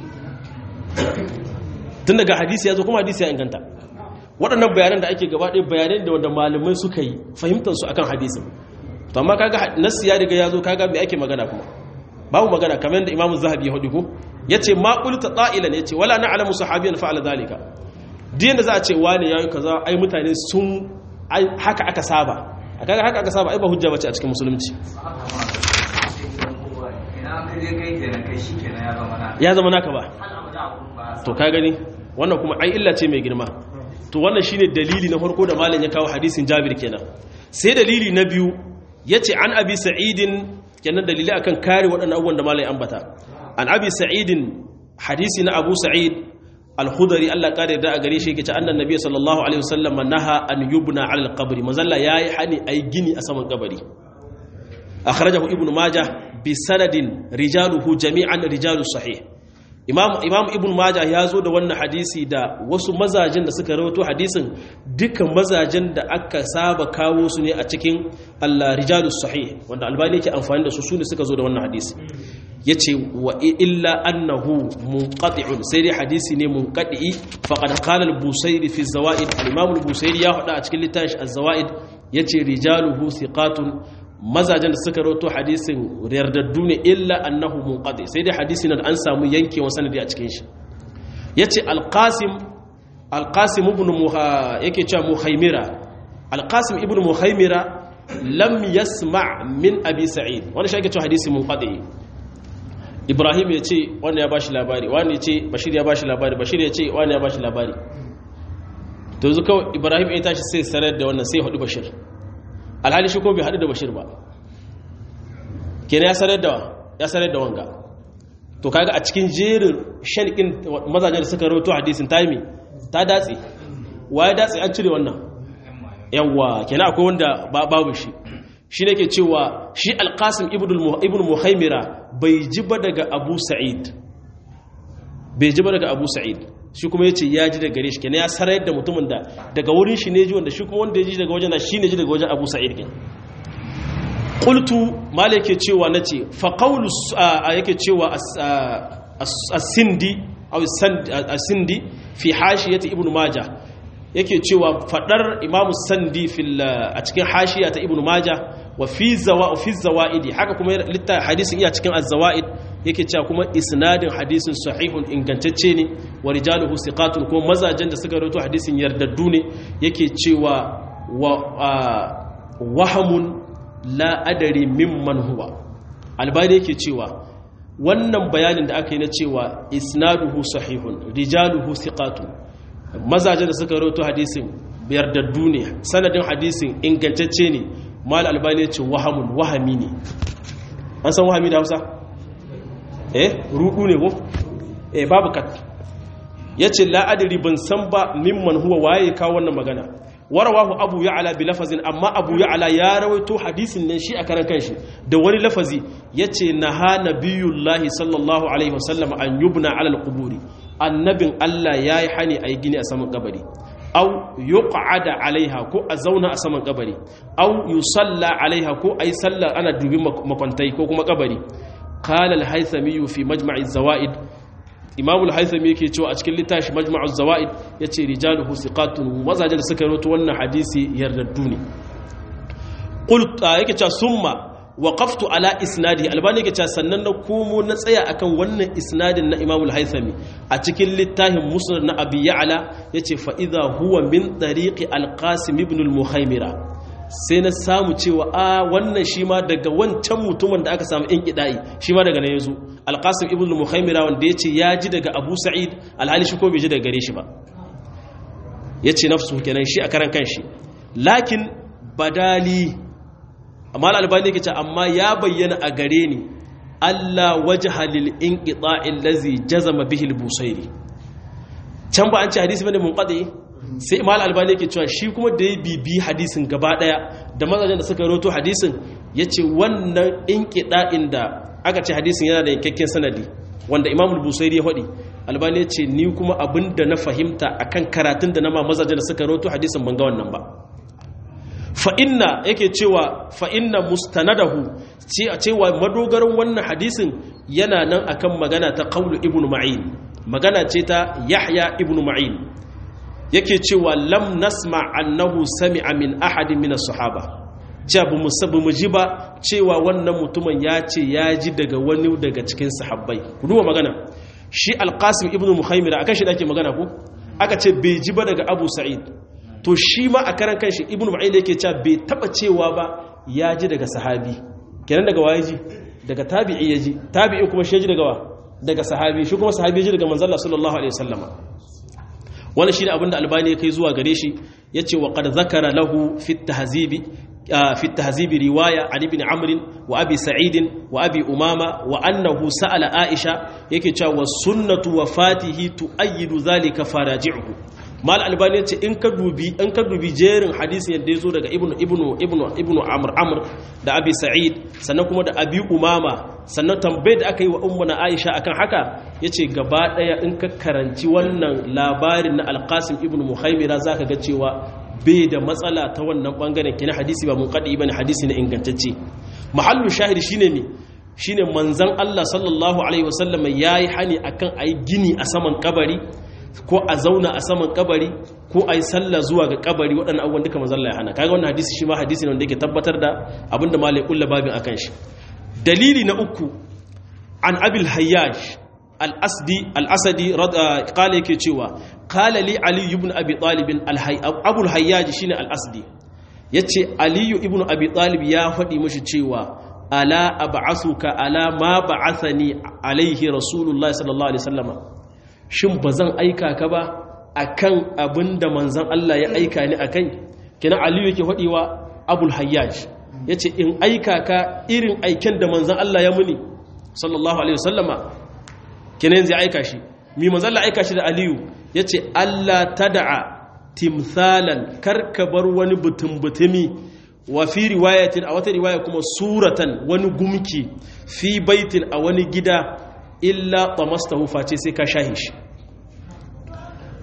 tun daga hadisi ya zo kuma hadisi ya inganta waɗannan bayanan da ake gaba ɗaya bayanai da wanda malamai suka yi fahimtar su akan hadisin to amma kaga nassi ya riga ya zo kaga me ake magana kuma babu magana kamar yadda imamu zahabi ya hudu ko yace ma qulta ta'ilan yace wala na'lamu sahabiyan fa'ala zalika din da za a ce wani yayi kaza ai mutane sun haka aka saba kaga haka aka saba ai ba hujja bace a cikin musulunci ya zama naka ba to ka gani wannan kuma ai illa ce mai girma to wannan shine dalili na farko da malam ya kawo hadisin Jabir kenan sai dalili na biyu yace an abi sa'idin kenan dalili akan kare waɗannan abubuwan da malam ya ambata an abi sa'idin hadisi na abu sa'id al-khudri Allah kare da a gare shi yake ce annan nabi sallallahu alaihi wasallam naha an yubna ala al-qabri mazalla yayi hani ai gini a saman kabari akhrajahu ibnu majah bi sanadin rijaluhu jami'an rijalus sahih imam imam ibn majah ya zo da wannan hadisi da wasu mazajen da suka rawato hadisin dukkan mazajen da aka saba kawo su ne a cikin al-rijalus sahih wanda albani yake amfani da su su ne suka zo da wannan hadisi yace wa illa annahu munqati'un sai dai hadisi ne munqati'i faqad qala al-busayri fi zawaid al-imam al-busayri ya hada a cikin littafin az-zawaid yace rijaluhu thiqatun mazajen da suka rawato hadisin yardaddu ne illa annahu munqati sai dai hadisin da an samu yankewa sanadi a cikin shi yace al-qasim al-qasim ibn muha yake cewa muhaimira al-qasim ibn muhaimira lam yasma' min abi sa'id wannan shi yake cewa hadisi munqati ibrahim ya ce wanda ya bashi labari wani ya ce bashir ya bashi labari bashir ya ce wani ya bashi labari to yanzu kawai ibrahim ya tashi sai sarar da wannan sai hudu bashir alhali shi ko bai haɗu da bashir ba kenan ya sarar da ya sarar da wanga to kaga a cikin jerin shalqin mazajen da suka rawaito hadisin taimi ta datse waye datse an cire wannan yawa kenan akwai wanda babu shi shi ne ke cewa shi alƙasim ibn muhaimira bai ji ba daga abu sa'id bai ji ba daga abu sa'id shi kuma yace ya ji daga gare shi kenan ya sarayar da mutumin da daga wurin shi ne ji wanda shi kuma wanda ya ji daga wajen shi ne ji daga wajen Abu Sa'id kin qultu mala yake cewa nace fa qawlu yake cewa as-sindi aw as-sindi fi hashiyati ibnu majah yake cewa fadar imamu sandi fil a cikin hashiya ta ibnu majah wa fi zawa fi zawaidi haka kuma litta hadisin iya cikin az-zawaid yake cewa kuma isnadin hadisin sahihun ingantacce ne wa rijaluhu siqatun kuma mazajen da suka rawaito hadisin yardaddu ne yake cewa wa wahamun la adari mimman huwa albani yake cewa wannan bayanin da aka yi na cewa isnaduhu sahihun rijaluhu siqatun mazajen da suka rawaito hadisin yardaddu ne sanadin hadisin ingantacce ne mal albani ya ce wahamun wahami ne an san wahami da hausa eh rudu ne ko eh babu kat yace la adri ban san ba mimman huwa waye kawo wannan magana warawahu abu ya'la bi lafazin amma abu ya'la ya rawaito hadisin nan shi a karan kanshi da wani lafazi yace naha nabiyullahi sallallahu alaihi wasallam an yubna ala alquburi annabin Allah yayi hani ayi gini a saman kabari aw yuq'ada alaiha ko a zauna a saman kabari aw yusalla alaiha ko ayi sallar ana dubi makwantai ko kuma kabari qala al-haythami fi majma' az-zawaid imam al-haythami yake cewa a cikin littafi majma' az-zawaid yace rijaluhu siqatun mazajen da suka rawaito wannan hadisi yardaddu ne qult yake cewa summa waqaftu ala isnadi albani yake cewa sannan na komo na tsaya akan wannan isnadin na imam al-haythami a cikin littafin musnad na abi ya'la yace fa idha huwa min tariqi al-qasim ibn al-muhaimira sai na samu cewa a wannan shi ma daga wancan mutumin da aka samu in kidai shi ma daga nan yazo al-qasim ibn al-muhaimira wanda yace ya ji daga abu sa'id al-hali shi ko bai ji daga gare shi ba yace nafsu kenan shi a karan kanshi lakin badali amma albani yake ce amma ya bayyana a gare ni Allah wajha lil inqita'i allazi jazama bihi al-busairi can ba an ce hadisi bane munqati sai imam albani yake cewa shi kuma da ya bibi hadisin gaba daya da mazajen da suka roto hadisin yace wannan inqita'in da aka ce hadisin yana da yankakken sanadi wanda imam al-busairi ya faɗi albani ya ce ni kuma abinda na fahimta akan karatun da na ma mazajen da suka roto hadisin ban ga wannan ba fa'inna yake cewa fa'inna mustanadahu cewa madogarin wannan hadisin yana nan akan magana ta kaulu ibn ma'in magana ce ta yahya ibn ma'in yake cewa lam nasma annahu sami'a min ahadin min sahaba cewa bu musabu mu ji ba cewa wannan mutumin ya ce ya ji daga wani daga cikin sahabbai ku duba magana shi alqasim ibn muhaimira akan shi da ake magana ku aka ce bai ji ba daga abu sa'id to shi ma a karan kanshi ibnu ma'il yake cewa bai taba cewa ba ya ji daga sahabi kenan daga waye ji daga tabi'i ya ji tabi'i kuma shi ji daga wa daga sahabi shi kuma sahabi ya ji daga manzon Allah sallallahu alaihi wasallama wannan shine abin da albani ya kai zuwa gare shi yace wa qad zakara lahu fi tahzibi في التهذيب رواية عن ابن عمرو وأبي سعيد وأبي أمامة وأنه سأل عائشة يكي والسنة وفاته تؤيد ذلك فراجعه mal albani ce in ka dubi in ka dubi jerin hadisin yadda ya zo daga ibnu ibnu ibnu ibnu amr amr da abi sa'id sannan kuma da abi umama sannan tambayar da aka yi wa ummuna aisha akan haka yace gaba daya in ka karanci wannan labarin na alqasim ibnu muhaimira zaka ga cewa bai da matsala ta wannan bangaren kina hadisi ba munqadi bane hadisi ne ingantacce mahallu shahidi shine me shine manzon Allah sallallahu alaihi wasallam yayi hani akan ayi gini a saman kabari ko a zauna a saman kabari ko a yi sallah zuwa ga kabari waɗannan abubuwan duka mazalla ya hana kaga wannan hadisi shi ma hadisi ne wanda yake tabbatar da abinda malai kulla babin akan shi dalili na uku an abil hayyaj al-asdi al-asadi qala yake cewa qala li ali ibn abi talib abul hayyaj shine al-asdi yace ali ibn abi talib ya faɗi mishi cewa ala ab'asuka ala ma ba'athani alaihi rasulullahi sallallahu alaihi wasallama shin ba zan aika ka ba a kan abin da manzan Allah ya aika ni a kai kina aliyu yake haɗewa abul hayyaj ya ce in aika ka irin aiken da manzan Allah ya muni sallallahu alaihi wasallama kina yanzu ya aika shi mi manzan Allah aika shi da aliyu ya ce Allah ta da'a timthalan karka bar wani butun-butumi wa fi riwayatin a wata riwaya kuma suratan wani gumki fi baitin a wani gida illa tamastahu face sai ka shahi shi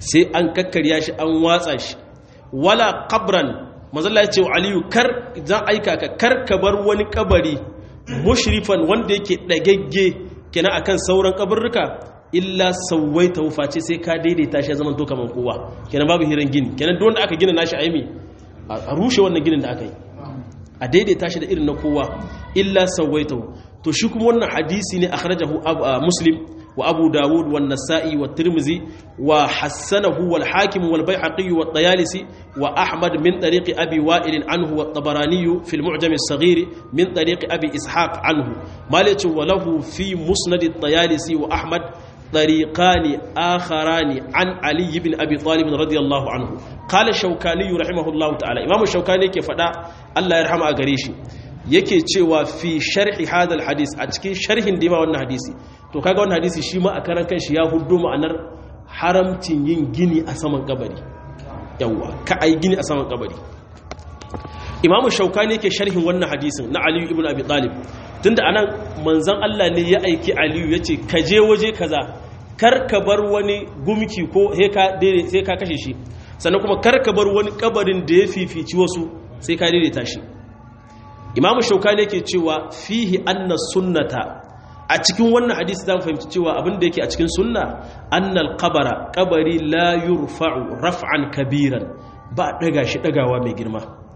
sai an kakkarya shi an watsa shi wala qabran mazalla ya ce wa aliyu kar zan aika ka kar ka bar wani kabari mushrifan wanda yake dagagge kenan akan sauran kaburruka illa sauwaita face sai ka daidaita shi zaman to kaman kowa kenan babu hiran gini kenan duk wanda aka gina nashi aimi a rushe wannan ginin da aka yi a daidaita shi da irin na kowa illa sauwaita to shi kuma wannan hadisi ne akhrajahu muslim wa abu dawud wa nasa'i wa tirmizi wa hassanahu wal hakim wal baihaqi wa tayalisi wa ahmad min tariqi abi wa'il anhu wa tabarani fi al mu'jam as saghir min tariqi abi ishaq anhu malati wa lahu fi musnad at tayalisi wa ahmad طريقان آخران عن علي بن أبي طالب رضي الله عنه قال الشوكاني رحمه الله تعالى إمام الشوكاني كفدا الله يرحمه أغريشي yake cewa fi sharhi hadal hadis a cikin sharhin dima wannan hadisi to kaga wannan hadisi shi ma a karan kanshi ya huddo ma'anar haramcin yin gini a saman kabari yawa ka ai gini a saman kabari imamu shaukani yake sharhin wannan hadisin na aliyu ibn abi talib tunda anan manzon Allah ne ya aiki aliyu yace ka je waje kaza kar ka bar wani gumki ko sai ka kashe shi sannan kuma kar ka bar wani kabarin da ya fifici wasu sai ka daidaita shi imamu shaukani yake cewa fihi anna sunnata a cikin wannan hadisi zamu fahimci cewa abin da yake a cikin sunna annal qabara qabari la yurfa'u raf'an kabiran ba daga shi dagawa mai girma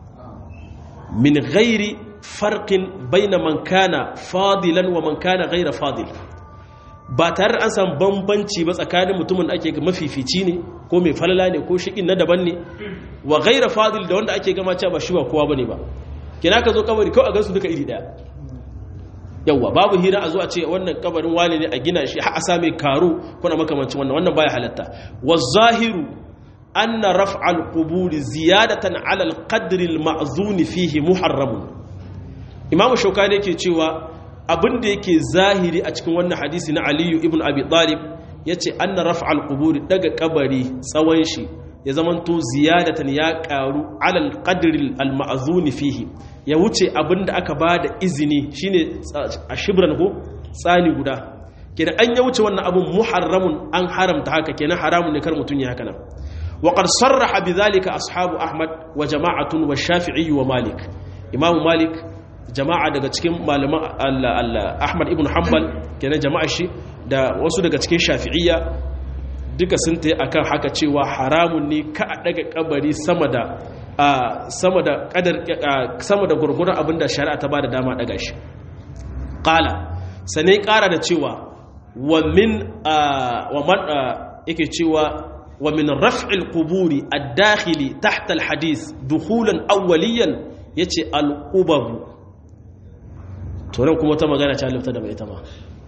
min ghairi farqin baina man kana fadilan wa man kana ghaira fadil ba tare an san bambanci ba tsakanin mutumin da ake ga mafifici ne ko mai falala ne ko shikin na daban ne wa ghaira fadil da wanda ake gama cewa ba shi ba kowa bane ba kina ka zo kabari kawai a gansu duka iri daya yawwa babu hira a zo a ce wannan kabarin wani ne a gina shi har a same karo kuna makamancin wannan wannan baya halatta wa zahiru anna raf'al qubur ziyadatan ala al-qadr al-ma'zun fihi muharram imam shaukani yake cewa abin da yake zahiri a cikin wannan hadisi na aliyu ibn abi talib yace anna raf'al qubur daga kabari tsawon shi ya zamanto ziyadatan ya karu ala al-qadr al-ma'zun fihi ya wuce abin da aka ba da izini shine a shibran ko tsani guda kenan an ya wuce wannan abin muharramun an haramta haka kenan haramun ne kar mutum ya haka nan wa qad sarraha bidhalika ashabu ahmad wa jama'atun wa shafi'i wa malik imam malik jama'a daga cikin malaman ahmad ibn hanbal kenan jama'a shi da wasu daga cikin shafi'iyya duka sun tayi akan haka cewa haramun ne ka a daga kabari sama da sama da kadar sama da gurgurar abinda shari'a ta bada dama daga shi qala sanai kara da cewa wa min wa man yake cewa wa min raf'il quburi ad-dakhili tahta al-hadith dukhulan awwaliyan yace al-qubab to nan kuma ta magana ta lifta da mai ta ma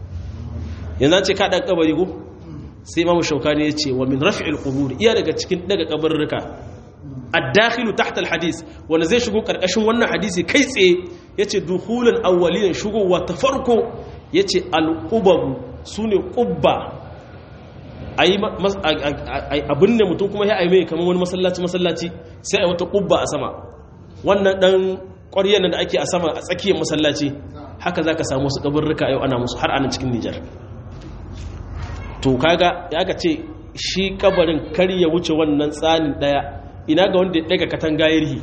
yanzu ce ka dan kabari ko sai imamu shaukani yace wa min raf'il quburi iya daga cikin daga kabarruka addakhilu tahta alhadith wanda zai shigo karkashin wannan hadisi kai tsaye yace dukhulan awwaliyan shigowa ta farko yace alqubab sune qubba ayi abin ne mutum kuma ya ayi mai kamar wani masallaci masallaci sai ayi wata qubba a sama wannan dan ƙwaryan da ake a sama a tsakiyar masallaci haka zaka samu su kaburruka yau ana musu har anan cikin Nijar to kaga ya ka ce shi kabarin kar ya wuce wannan tsanin daya ina ga wanda ya daga katanga yarhi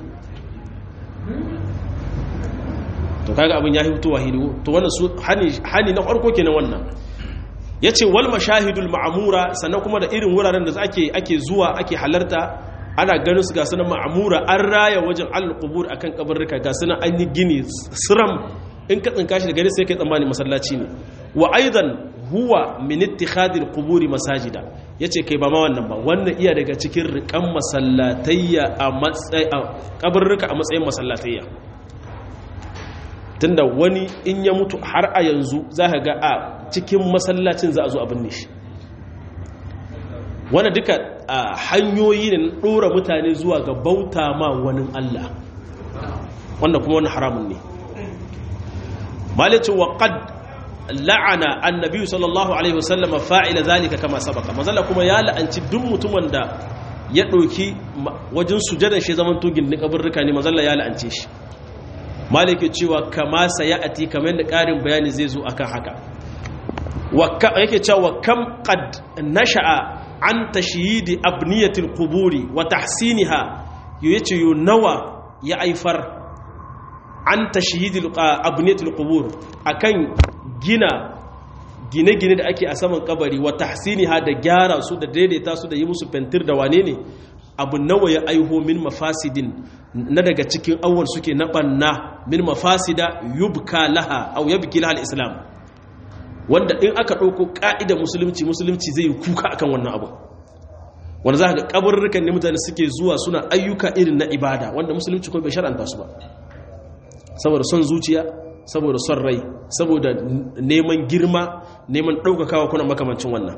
to kaga abin ya hito wahidi to wannan su hani hani na farko kenan wannan yace wal mashahidul ma'mura sannan kuma da irin wuraren da ake ake zuwa ake halarta ana ganin su ga sunan ma'mura an raya wajen al-qubur akan kabarruka ga sunan an yi gini siram in ka tsinka shi da gari sai kai tsammani masallaci ne wa aidan huwa min ittikhadil quburi masajida yace kai ba ma wannan ba wannan iya daga cikin rikan masallatayya a matsayin kabarruka a matsayin masallatayya tunda wani in ya mutu har a yanzu zaka ga a cikin masallacin za a zo a binne shi wannan duka hanyoyi ne na dora mutane zuwa ga bauta ma wani Allah wannan kuma wani haramun ne malice wa qad la'ana annabi sallallahu alaihi wasallam fa'ila zalika kama sabaka mazalla kuma ya la'anci duk mutumin da ya ɗauki wajen sujadan shi zaman tugin ni kaburruka ne mazalla ya la'ance shi malike cewa kama sayati kamar da ƙarin bayani zai zo akan haka yake cewa kam qad nasha'a an tashyidi abniyatil quburi wa tahsiniha yace yo nawa ya aifar an tashyidi abniyatil qubur akan gina gine-gine da ake a saman kabari wa tahsiniha da gyara su da daidaita su da yi musu fentir da wane ne abu nawa ya aiho min mafasidin na daga cikin awwal suke na banna min mafasida yubka laha au yabki laha al-islam wanda in aka ɗauko ƙa'idar musulunci musulunci zai kuka akan wannan abu wanda za ka ga kabarurrukan ne mutane suke zuwa suna ayyuka irin na ibada wanda musulunci kuma bai shar'anta su ba saboda son zuciya saboda son rai saboda neman girma neman ɗaukakawa kuna makamancin wannan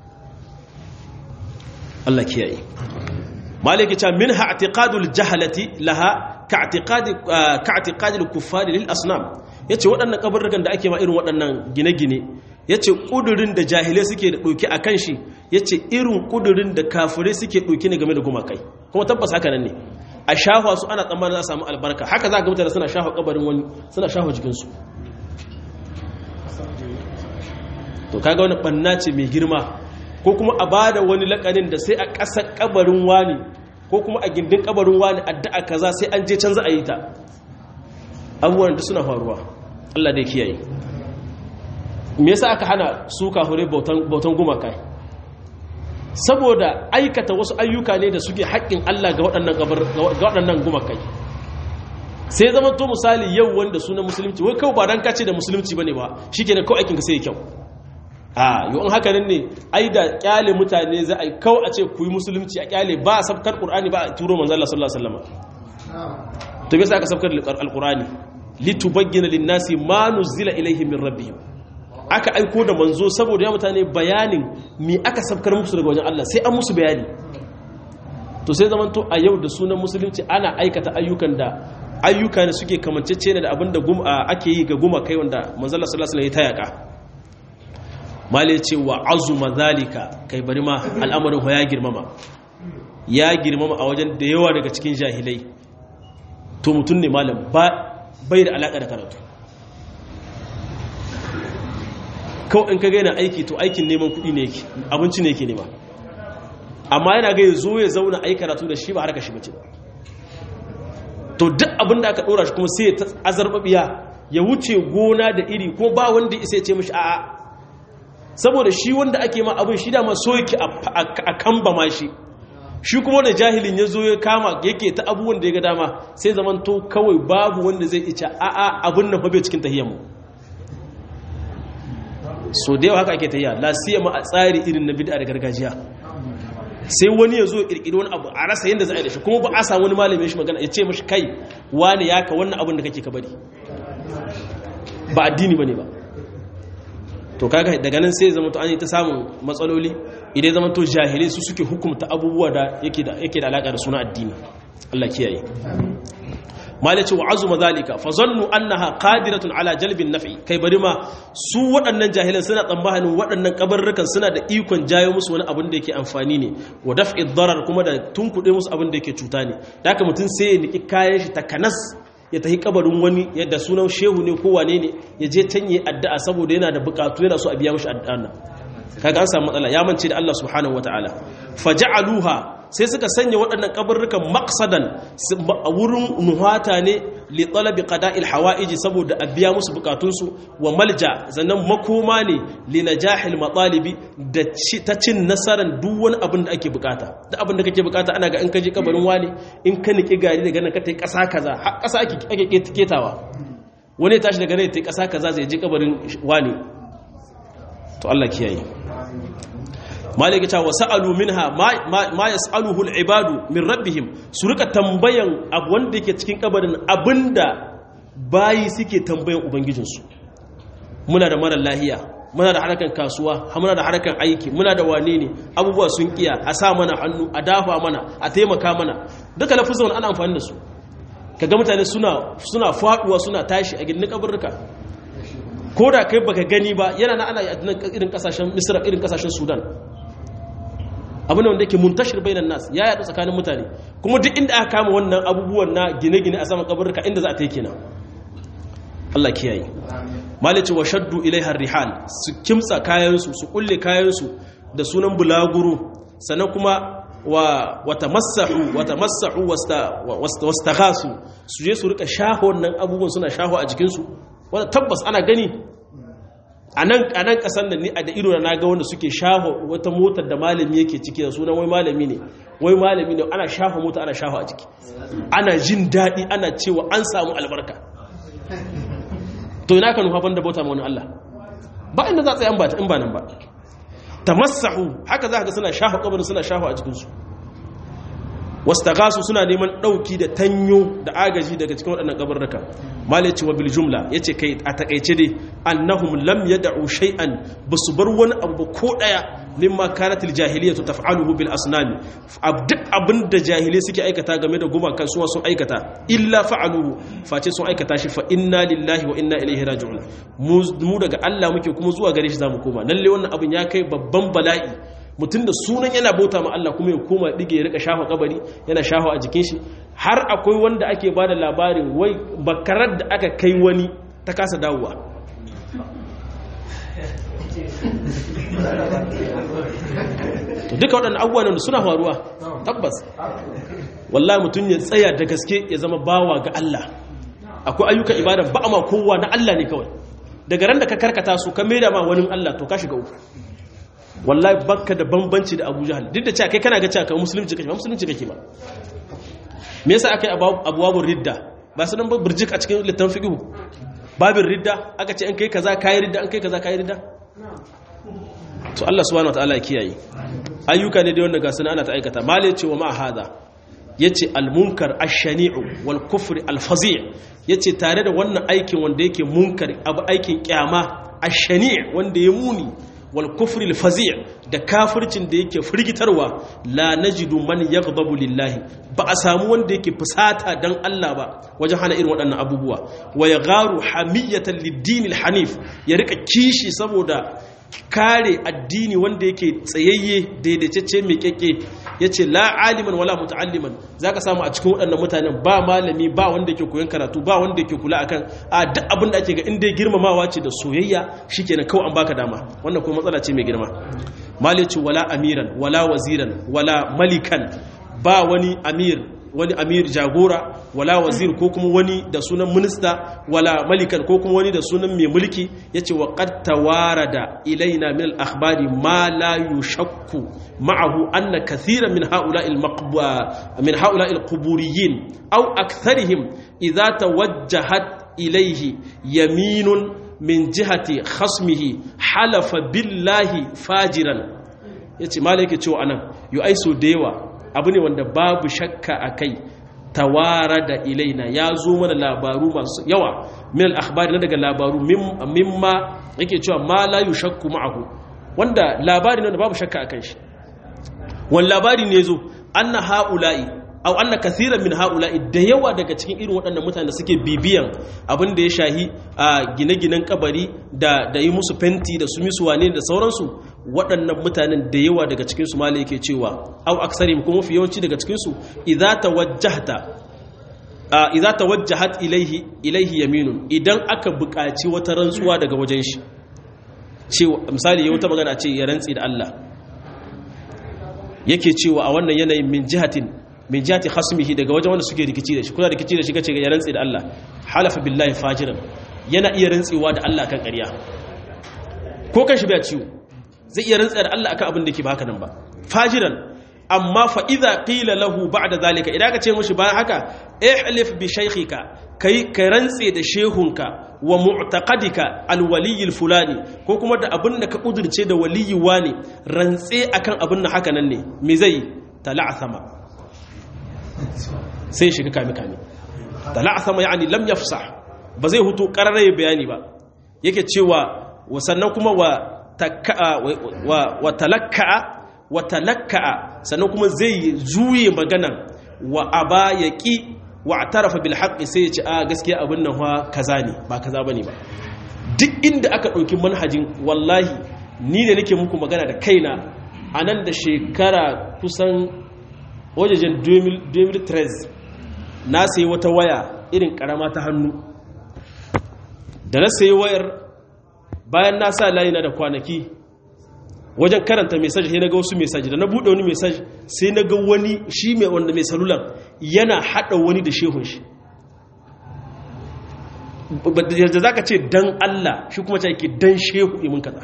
Allah kiyaye maliki ta min ha'tiqadul jahalati laha ka'tiqadi ka'tiqadil kuffari lil asnam yace waɗannan kabarrukan da ake ma irin waɗannan gine-gine yace kudurin da jahilai suke da ɗauki akan shi yace irin kudurin da kafirai suke ɗauki ne game da gumakai kuma tabbas haka nan ne a shahwa su ana tsammanin za a samu albarka haka za ga mutane suna shahwa kabarin wani suna shahwa jikinsu to kaga wani banna ce mai girma ko kuma a bada wani lakanin da sai a ƙasar kabarin wani ko kuma a gindin kabarin wani addu'a kaza sai an je can za a yi ta abubuwan da suna faruwa Allah dai kiyaye me yasa aka hana su kahure bautan bautan gumaka saboda aikata wasu ayyuka ne da suke haƙƙin Allah ga waɗannan ga waɗannan gumakai sai zama to misali yau wanda suna musulunci wai kawai ba dan kace da musulunci bane ba shikenan kawai aikin ka sai ya kyau a yau in haka nan ne ai da kyale mutane za a yi kawai a ce ku yi musulunci a kyale ba a sabkar qur'ani ba a turo manzo Allah sallallahu alaihi wasallam to me yasa aka sabkar alqur'ani litubayyana lin-nasi ma nuzila ilayhim min rabbihim aka aiko da manzo saboda ya mutane bayanin mi aka sabkar musu daga wajen Allah sai an musu bayani to sai zaman to a yau da sunan musulunci ana aikata ayyukan da ayyuka ne suke kamancece ne da abin da ake yi ga guma kai wanda manzo Allah sallallahu alaihi wasallam ya tayaka mali ce wa azuma zalika kai bari ma al'amarin ya girmama ya girmama a wajen da yawa daga cikin jahilai to mutum ne malam bai da alaka da karatu kawai in ka gaina aiki to aikin neman kuɗi ne yake abinci ne yake nema amma yana ga zo ya zauna ayi karatu da shi ba harka shi bace to duk abin da aka ɗora shi kuma sai ya azarbabiya ya wuce gona da iri ko ba wanda isa ya ce mishi a'a saboda shi wanda ake ma abin shi dama so yake a kamba ma shi shi kuma da jahilin ya zo ya kama yake ta abubuwan da ya ga dama sai zaman to kawai babu wanda zai ica a'a abin nan fa bai cikin tahiyyar mu so da yawa haka ake tahiya la siyama a tsari irin na bid'a da gargajiya sai wani ya zo kirkiri wani abu a rasa yadda za a yi da shi kuma ba a samu wani malamin shi magana ya ce mashi kai wani ya ka wannan abin da kake ka bari ba addini bane ba to kaga daga nan sai zama to an yi ta samun matsaloli idan zama to jahilai su suke hukumta abubuwa da yake da yake da alaka da suna addini Allah kiyaye malaci wa azuma zalika fa zannu annaha qadiratun ala jalbin naf'i kai bari ma su waɗannan jahilan suna tsammanin waɗannan kabarrukan suna da ikon jayo musu wani abin da yake amfani ne wa daf'i darar kuma da tunkuɗe musu abin da yake cuta ne da haka mutum sai ya niki kayan shi takanas ya tafi kabarin wani yadda sunan shehu ne ko wane ne ya je canye addu'a saboda yana da bukatu yana so a biya mishi addu'a nan kaga an samu matsala ya mance da Allah subhanahu wataala faja'aluha sai suka sanya waɗannan kabarrukan maqsadan a wurin nuhata ne li talabi qada'il hawaiji saboda a biya musu bukatunsu wa malja zannan makoma ne li najahil matalibi da ta cin nasaran duk wani abin da ake bukata duk abin da kake bukata ana ga in ka je kabarin wani in ka niki gari daga nan ka tai kasa kaza har kasa ake ake ketawa wani ya tashi daga nan ya tai kasa kaza zai je kabarin wani to Allah kiyaye malika ta wasa'alu minha ma yas'aluhu al-ibadu min rabbihim su rika tambayan abu wanda yake cikin kabarin abinda bayi suke tambayan ubangijinsu muna da mara lahiya muna da harkan kasuwa muna da harkan aiki muna da wane ne abubuwa sun kiya a sa mana hannu a dafa mana a taimaka mana duka lafuzan ana amfani da su kaga mutane suna suna faduwa suna tashi a gidan kabarruka ko da kai baka gani ba yana na ana irin kasashen misra irin kasashen sudan abin wanda yake muntashir bainan nas ya yadu tsakanin mutane kuma duk inda aka kama wannan abubuwan na gine-gine a saman kabarruka inda za a ta yi kenan Allah kiyaye malice wa shaddu ilaiha rihal su kimtsa kayansu su kulle kayansu da sunan bulaguro sannan kuma wa watamassahu watamassahu wasta wastaghasu su je su rika shaho wannan abubuwan suna shaho a jikinsu wanda tabbas ana gani a nan a nan kasan da ni a da ido na ga wanda suke shaho wata motar da malami yake ciki da sunan wai malami ne wai malami ne ana shaho mota ana shaho a jiki ana jin daɗi ana cewa an samu albarka to ina ka nufa banda bauta ma wani Allah ba inda za a tsaye in ba nan ba tamassahu haka za ka ga suna shafa kabarin suna shafa a jikinsu wastaghasu suna neman dauki da tanyo da agaji daga cikin waɗannan kabarruka malaci wa bil jumla yace kai a takeice dai annahum lam yad'u shay'an basu bar wani abu ko daya mimma kanat al jahiliyatu taf'aluhu bil asnami duk abinda jahilai suke aikata game da gumakan suwa sun aikata illa fa'aluhu face sun aikata shi fa inna lillahi wa inna ilaihi raji'un mu daga Allah muke kuma zuwa gare shi zamu koma lalle wannan abin ya kai babban bala'i mutum da sunan yana bauta ma Allah kuma ya koma dige ya rika shafa kabari yana shafa a jikin shi har akwai wanda ake ba da labarin wai bakarar da aka kai wani ta kasa dawowa to duka waɗannan abubuwan da suna faruwa tabbas wallahi mutum ya tsaya da gaske ya zama bawa ga Allah akwai ayyukan ibada ba ma kowa na Allah ne kawai daga ran da ka karkata su ka maida ma wani Allah to ka shiga uku wallahi bakka da bambanci da Abu Jahal duk da cewa kai kana ga cewa kai musulunci kake ba musulunci kake ba me yasa akai abuwabur ridda ba su nan ba burjik a cikin littafin fiqh babin ridda aka ce an kai kaza kai ridda an kai kaza kai ridda to Allah subhanahu wataala ya kiyaye ayyuka ne da wanda ga sunan ana ta aikata male ce wa ma hada yace al-munkar ash-shani'u wal kufri al-fazi' yace tare da wannan aikin wanda yake munkar abu aikin kyama ash-shani' wanda ya muni wal kufri al-fazi' da kafircin da yake firgitarwa la najidu man yaghdabu lillahi ba a samu wanda yake fusata dan Allah ba wajen hana irin waɗannan abubuwa wa yagharu hamiyatan lid-din al-hanif ya rika kishi saboda kare addini wanda yake tsayayye daidaitacce mai kyakke ya ce la aliman wala muta'alliman za ka samu a cikin waɗannan mutanen ba malami ba wanda yake koyon karatu ba wanda yake kula akan a duk abin da ake ga inda girmamawa ce da soyayya shikenan kawai an baka dama wannan kuma matsala ce mai girma malici wala amiran wala waziran wala malikan ba wani amir wani amir jagora wala wazir ko kuma wani da sunan minista wala malikan ko kuma wani da sunan mai mulki yace wa qad tawarada ilaina min al-akhbari ma la yushakku ma'ahu anna kathiran min ha'ula'i al-maqba min ha'ula'i al-quburiyyin aw aktharihim idha tawajjahat ilayhi yaminun min jihati khasmihi halafa billahi fajiran yace malaka cewa anan yu aiso da yawa abu ne wanda babu shakka a kai tawara da ilaina ya zo mana labaru masu yawa min al-akhbari na daga labaru mimma yake cewa ma la yushakku ma'ahu wanda labari ne wanda babu shakka akan shi wani labari ne zo anna haula'i aw anna kaseeran min haula'i da yawa daga cikin irin waɗannan mutane da suke bibiyan abin da ya shahi a gine-ginen kabari da da yi musu fenti da su misu wane da sauransu waɗannan mutanen da yawa daga cikin su malai yake cewa aw aksarim kuma fi yawanci daga cikin su idza tawajjahta idza tawajjahat ilaihi ilaihi yaminun idan aka buƙaci wata rantsuwa daga wajen shi cewa misali ya wata magana ce ya rantsi da Allah yake cewa a wannan yanayin min jihatin min jihati khasmihi daga wajen wanda suke rikici da shi kuna rikici da shi kace ya rantsi da Allah halafa billahi fajiran yana iya rantsewa da Allah kan ƙarya ko kan shi bai ciwo zai iya rantsa da Allah akan abin da yake ba haka nan ba fajiran amma fa idza qila lahu ba'da zalika idan ka ce mishi bayan haka ihlif bi shaykhika kai ka rantse da shehunka wa mu'taqadika alwaliy fulani ko kuma da abin da ka kudurce da waliyi wani rantse akan abin da haka nan ne me zai tala'thama sai shiga kame kame tala'thama yani lam yafsah ba zai hutu qararraye bayani ba yake cewa sannan kuma wa wa talakka'a wa talakka'a sannan kuma zai juye maganan wa aba ya ƙi wa tarafa bil haqqi sai ya ce a gaskiya abin nan fa kaza ne ba kaza bane ba duk inda aka ɗauki manhajin wallahi ni ne nake muku magana da kaina a nan da shekara kusan wajejen 2013 na sayi wata waya irin karama ta hannu da na sayi wayar bayan na sa layi na da kwanaki wajen karanta message sai na ga wasu message da na buɗe wani message sai na ga wani shi mai wanda mai salulan yana haɗa wani da shehun shi da za ka ce dan Allah shi kuma ce yake dan shehu imin kaza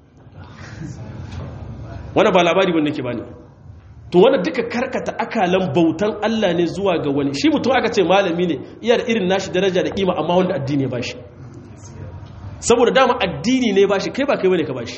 wani ba labari wanda ke bani to wanda duka karkata akalan bautan Allah ne zuwa ga wani shi mutum aka ce malami ne iya da irin nashi daraja da kima amma wanda addini ya bashi saboda dama addini ne bashi kai ba kai bane ka bashi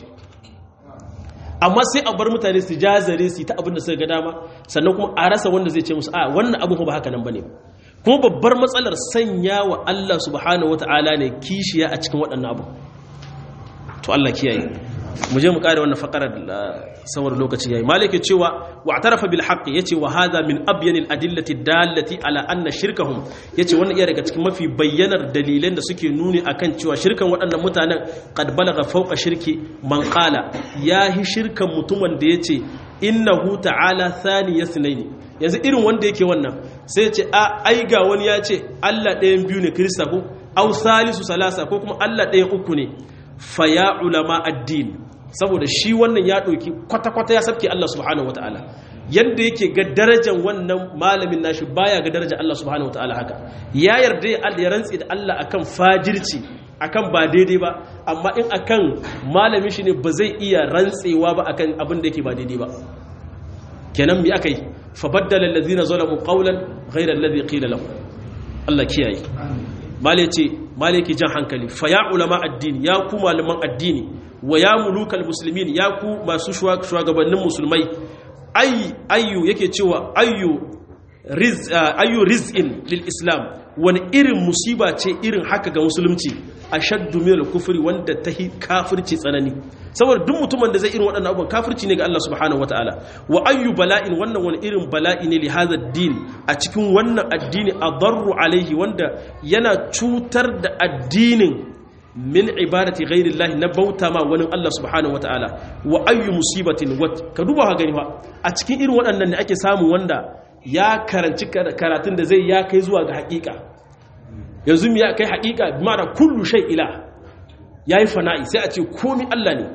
amma sai a bar mutane su jazare su ta abin da suka ga dama sannan kuma a rasa wanda zai ce musu a wannan abin ba haka nan bane kuma babbar matsalar sanya wa Allah subhanahu wataala ne kishiya a cikin waɗannan abu to Allah kiyaye mu je mu kare wannan fakarar saboda lokaci yayi malike cewa wa atarafa bil haqq yace wa hadha min abyanil adillati dallati ala anna shirkahum yace wannan iya daga cikin mafi bayyanar dalilan da suke nuni akan cewa shirkan waɗannan mutanen qad balagha fawqa shirki man qala yahi shirkan mutumin da yace innahu ta'ala thani yasnaini yanzu irin wanda yake wannan sai ya ce a ai ga wani ya ce Allah ɗayan biyu ne kirista ko au salisu salasa ko kuma Allah ɗayan uku ne fa ya ulama addini saboda shi wannan ya ɗauki kwata-kwata ya sabke Allah subhanahu wata'ala yadda yake ga darajar wannan malamin nashi baya ga darajar Allah subhanahu wata'ala haka ya yarda ya rantsi da Allah akan fajirci akan ba daidai ba amma in akan malamin shi ne ba zai iya rantsewa ba akan abin da yake ba daidai ba kenan mi aka yi fa baddala allazina zalamu qawlan ghayra alladhi qila lahum Allah kiyaye male ce male ki jan hankali fa ya ulama addini ya ku malaman addini wa ya mulukal muslimin ya ku masu shugabannin musulmai ay ayyu yake cewa ayyu riz ayyu rizqin lil islam wani irin musiba ce irin haka ga musulunci ashaddu min al-kufri wanda tahi kafirci tsanani saboda duk mutumin da zai irin waɗannan abubuwan kafirci ne ga Allah subhanahu wataala wa ayyu bala'in wannan wani irin bala'i ne li hadha din a cikin wannan addini adarru alaihi wanda yana cutar da addinin min ibadati ghairillahi na bauta ma wani Allah subhanahu wataala wa ayyu musibatin wat ka duba ka gani fa a cikin irin waɗannan ne ake samu wanda ya karanci karatun da zai ya kai zuwa ga haƙiƙa yanzu ya kai haƙiƙa mara kullu shay ila yayi fana'i sai a ce komi Allah ne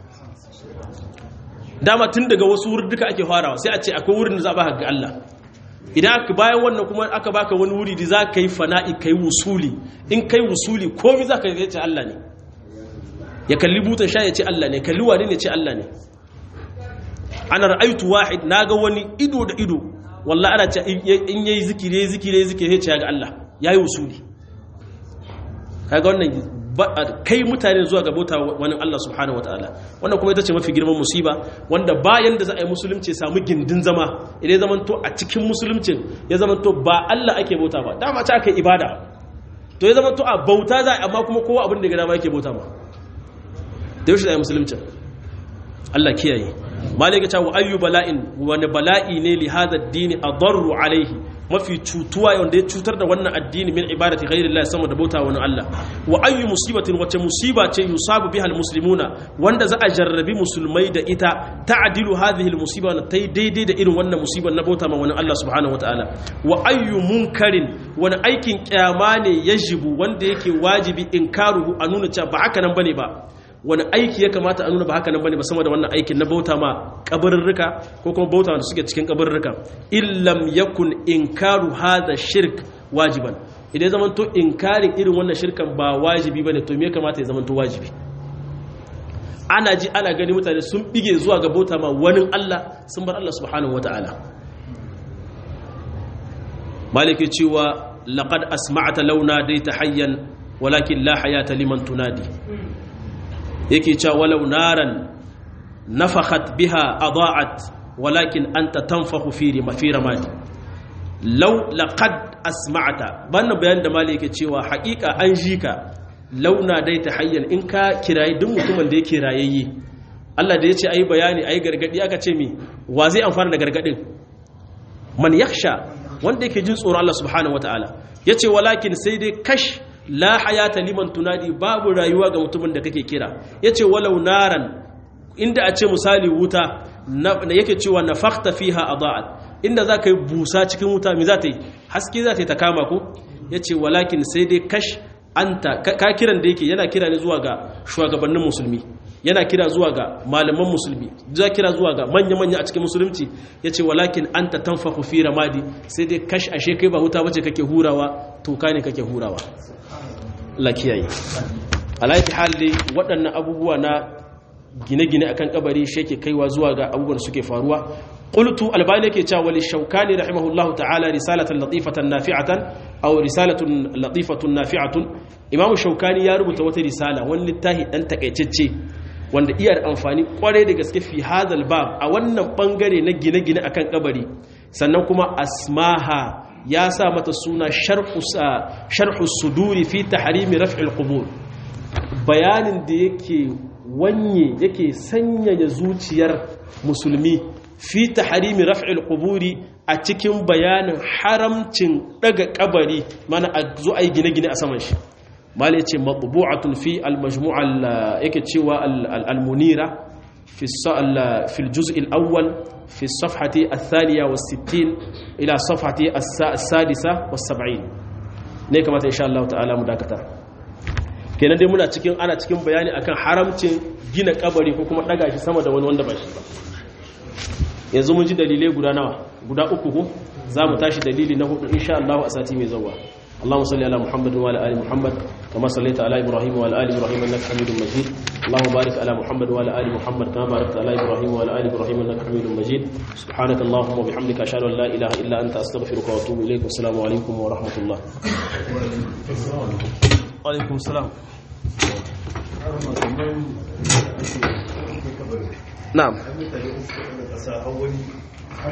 dama tun daga wasu wurin duka ake farawa sai a ce akwai wurin da za a baka ga Allah idan aka bayan wannan kuma aka baka wani wuri da za ka yi fana'i ka yi wusuli in kai wusuli komi za ka ce Allah ne ya kalli butan sha ya ce Allah ne kalli wani ne ce Allah ne ana ra'aitu wahid na ga wani ido da ido wallah ana ce in yayi zikiri yayi zikiri yayi zikiri sai ya ga Allah yayi wusuli kaga wannan kai mutane zuwa ga bauta wani Allah subhanahu wataala wannan kuma ita ce mafi girman musiba wanda bayan da za a yi musulunci samu gindin zama idan zaman to a cikin musuluncin ya zaman to ba Allah ake bauta ba dama ta aka ibada to ya zaman to a bauta za a amma kuma kowa abin da ga dama yake bauta ba da yaushe za a yi musuluncin Allah kiyaye malai ga cewa ayyu bala'in wani bala'i ne li hadha ad-din adarru alaihi mafi cutuwa wanda ya cutar da wannan addini min ibadati ghairillah sama da bauta wani Allah wa ayyu musibatin wace musiba ce yusabu biha almuslimuna wanda za a jarrabi musulmai da ita ta'dilu hadhihi almusiba na tai daidai da irin wannan musibar na bauta ma wani Allah subhanahu wataala wa ayyu munkarin wani aikin kyama ne yajibu wanda yake wajibi inkaruhu a nuna cewa ba haka nan bane ba wani aiki ya kamata a nuna ba haka nan bane ba sama da wannan aikin na bauta ma kabarirrika ko kuma bauta da suke cikin kabarirrika illam yakun inkaru hadha shirk wajiban idan zaman to inkarin irin wannan shirkan ba wajibi bane to me ya kamata ya zaman to wajibi ana ji ana gani mutane sun bige zuwa ga bauta ma wani Allah sun bar Allah subhanahu wataala maliki cewa laqad asma'ta launa daita hayyan walakin la hayata liman tunadi yake cewa walau naran nafakhat biha adaat walakin anta tanfahu fi fi ramadi law laqad asma'ta banna bayan da mali yake cewa haƙiƙa an ji ka launa dai ta hayyan in ka kirayi duk mutumin da yake rayayye Allah da yace ayi bayani ayi gargadi aka ce mi wa zai amfana da gargadin man yakhsha wanda yake jin tsoron Allah subhanahu wataala yace walakin sai dai kash la hayata liman tunadi babu rayuwa ga mutumin da kake kira yace walau naran inda a ce misali wuta na yake cewa nafakhta fiha adaat inda zaka yi busa cikin wuta me za ta yi haske za ta yi ta kama ko yace walakin sai dai kash anta ka kiran da yake yana kira ne zuwa ga shugabannin musulmi yana kira zuwa ga malaman musulmi za kira zuwa ga manya-manya a cikin musulunci ya ce walakin an ta tanfaku fi ramadi sai dai kash ashe kai ba huta bace kake hurawa toka ne kake hurawa lakiyayi alaiki hali waɗannan abubuwa na gine-gine akan kabari shi yake kaiwa zuwa ga abubuwan suke faruwa qultu albani yake cewa wali shaukani rahimahullahu ta'ala risalatan latifatan nafi'atan aw risalatun latifatun nafi'atun imam shaukani ya rubuta wata risala wani littafi dan takaitacce wanda iya da amfani kwarai da gaske fi hadal bab a wannan bangare na gine-gine akan kabari sannan kuma asmaha ya sa mata suna sharhu suduri fi tahrimi raf'il qubur bayanin da yake wanye yake sanyaya zuciyar musulmi fi tahrimi raf'il quburi a cikin bayanin haramcin daga kabari mana a zo ai gine-gine a saman shi mali ce matbu'atun fi al-majmu'a yake cewa al-munira fi fi al-juz' al-awwal fi as-safhati ath-thaniya was-sittin ila safhati as-sadisa was-sab'in ne kamata insha Allah ta'ala mu dakata kenan dai muna cikin ana cikin bayani akan haramcin gina kabari ko kuma daga shi sama da wani wanda ba shi ba yanzu mun ji dalilai guda nawa guda uku ko za mu tashi dalili na hudu insha Allah a sati mai zuwa اللهم صل على محمد وعلى ال محمد كما صليت على ابراهيم وعلى ال ابراهيم انك حميد مجيد اللهم بارك على محمد وعلى ال محمد كما باركت على ابراهيم وعلى ال ابراهيم انك حميد مجيد سبحانك اللهم وبحمدك اشهد ان لا اله الا انت استغفرك واتوب اليك والسلام عليكم ورحمه الله وعليكم السلام نعم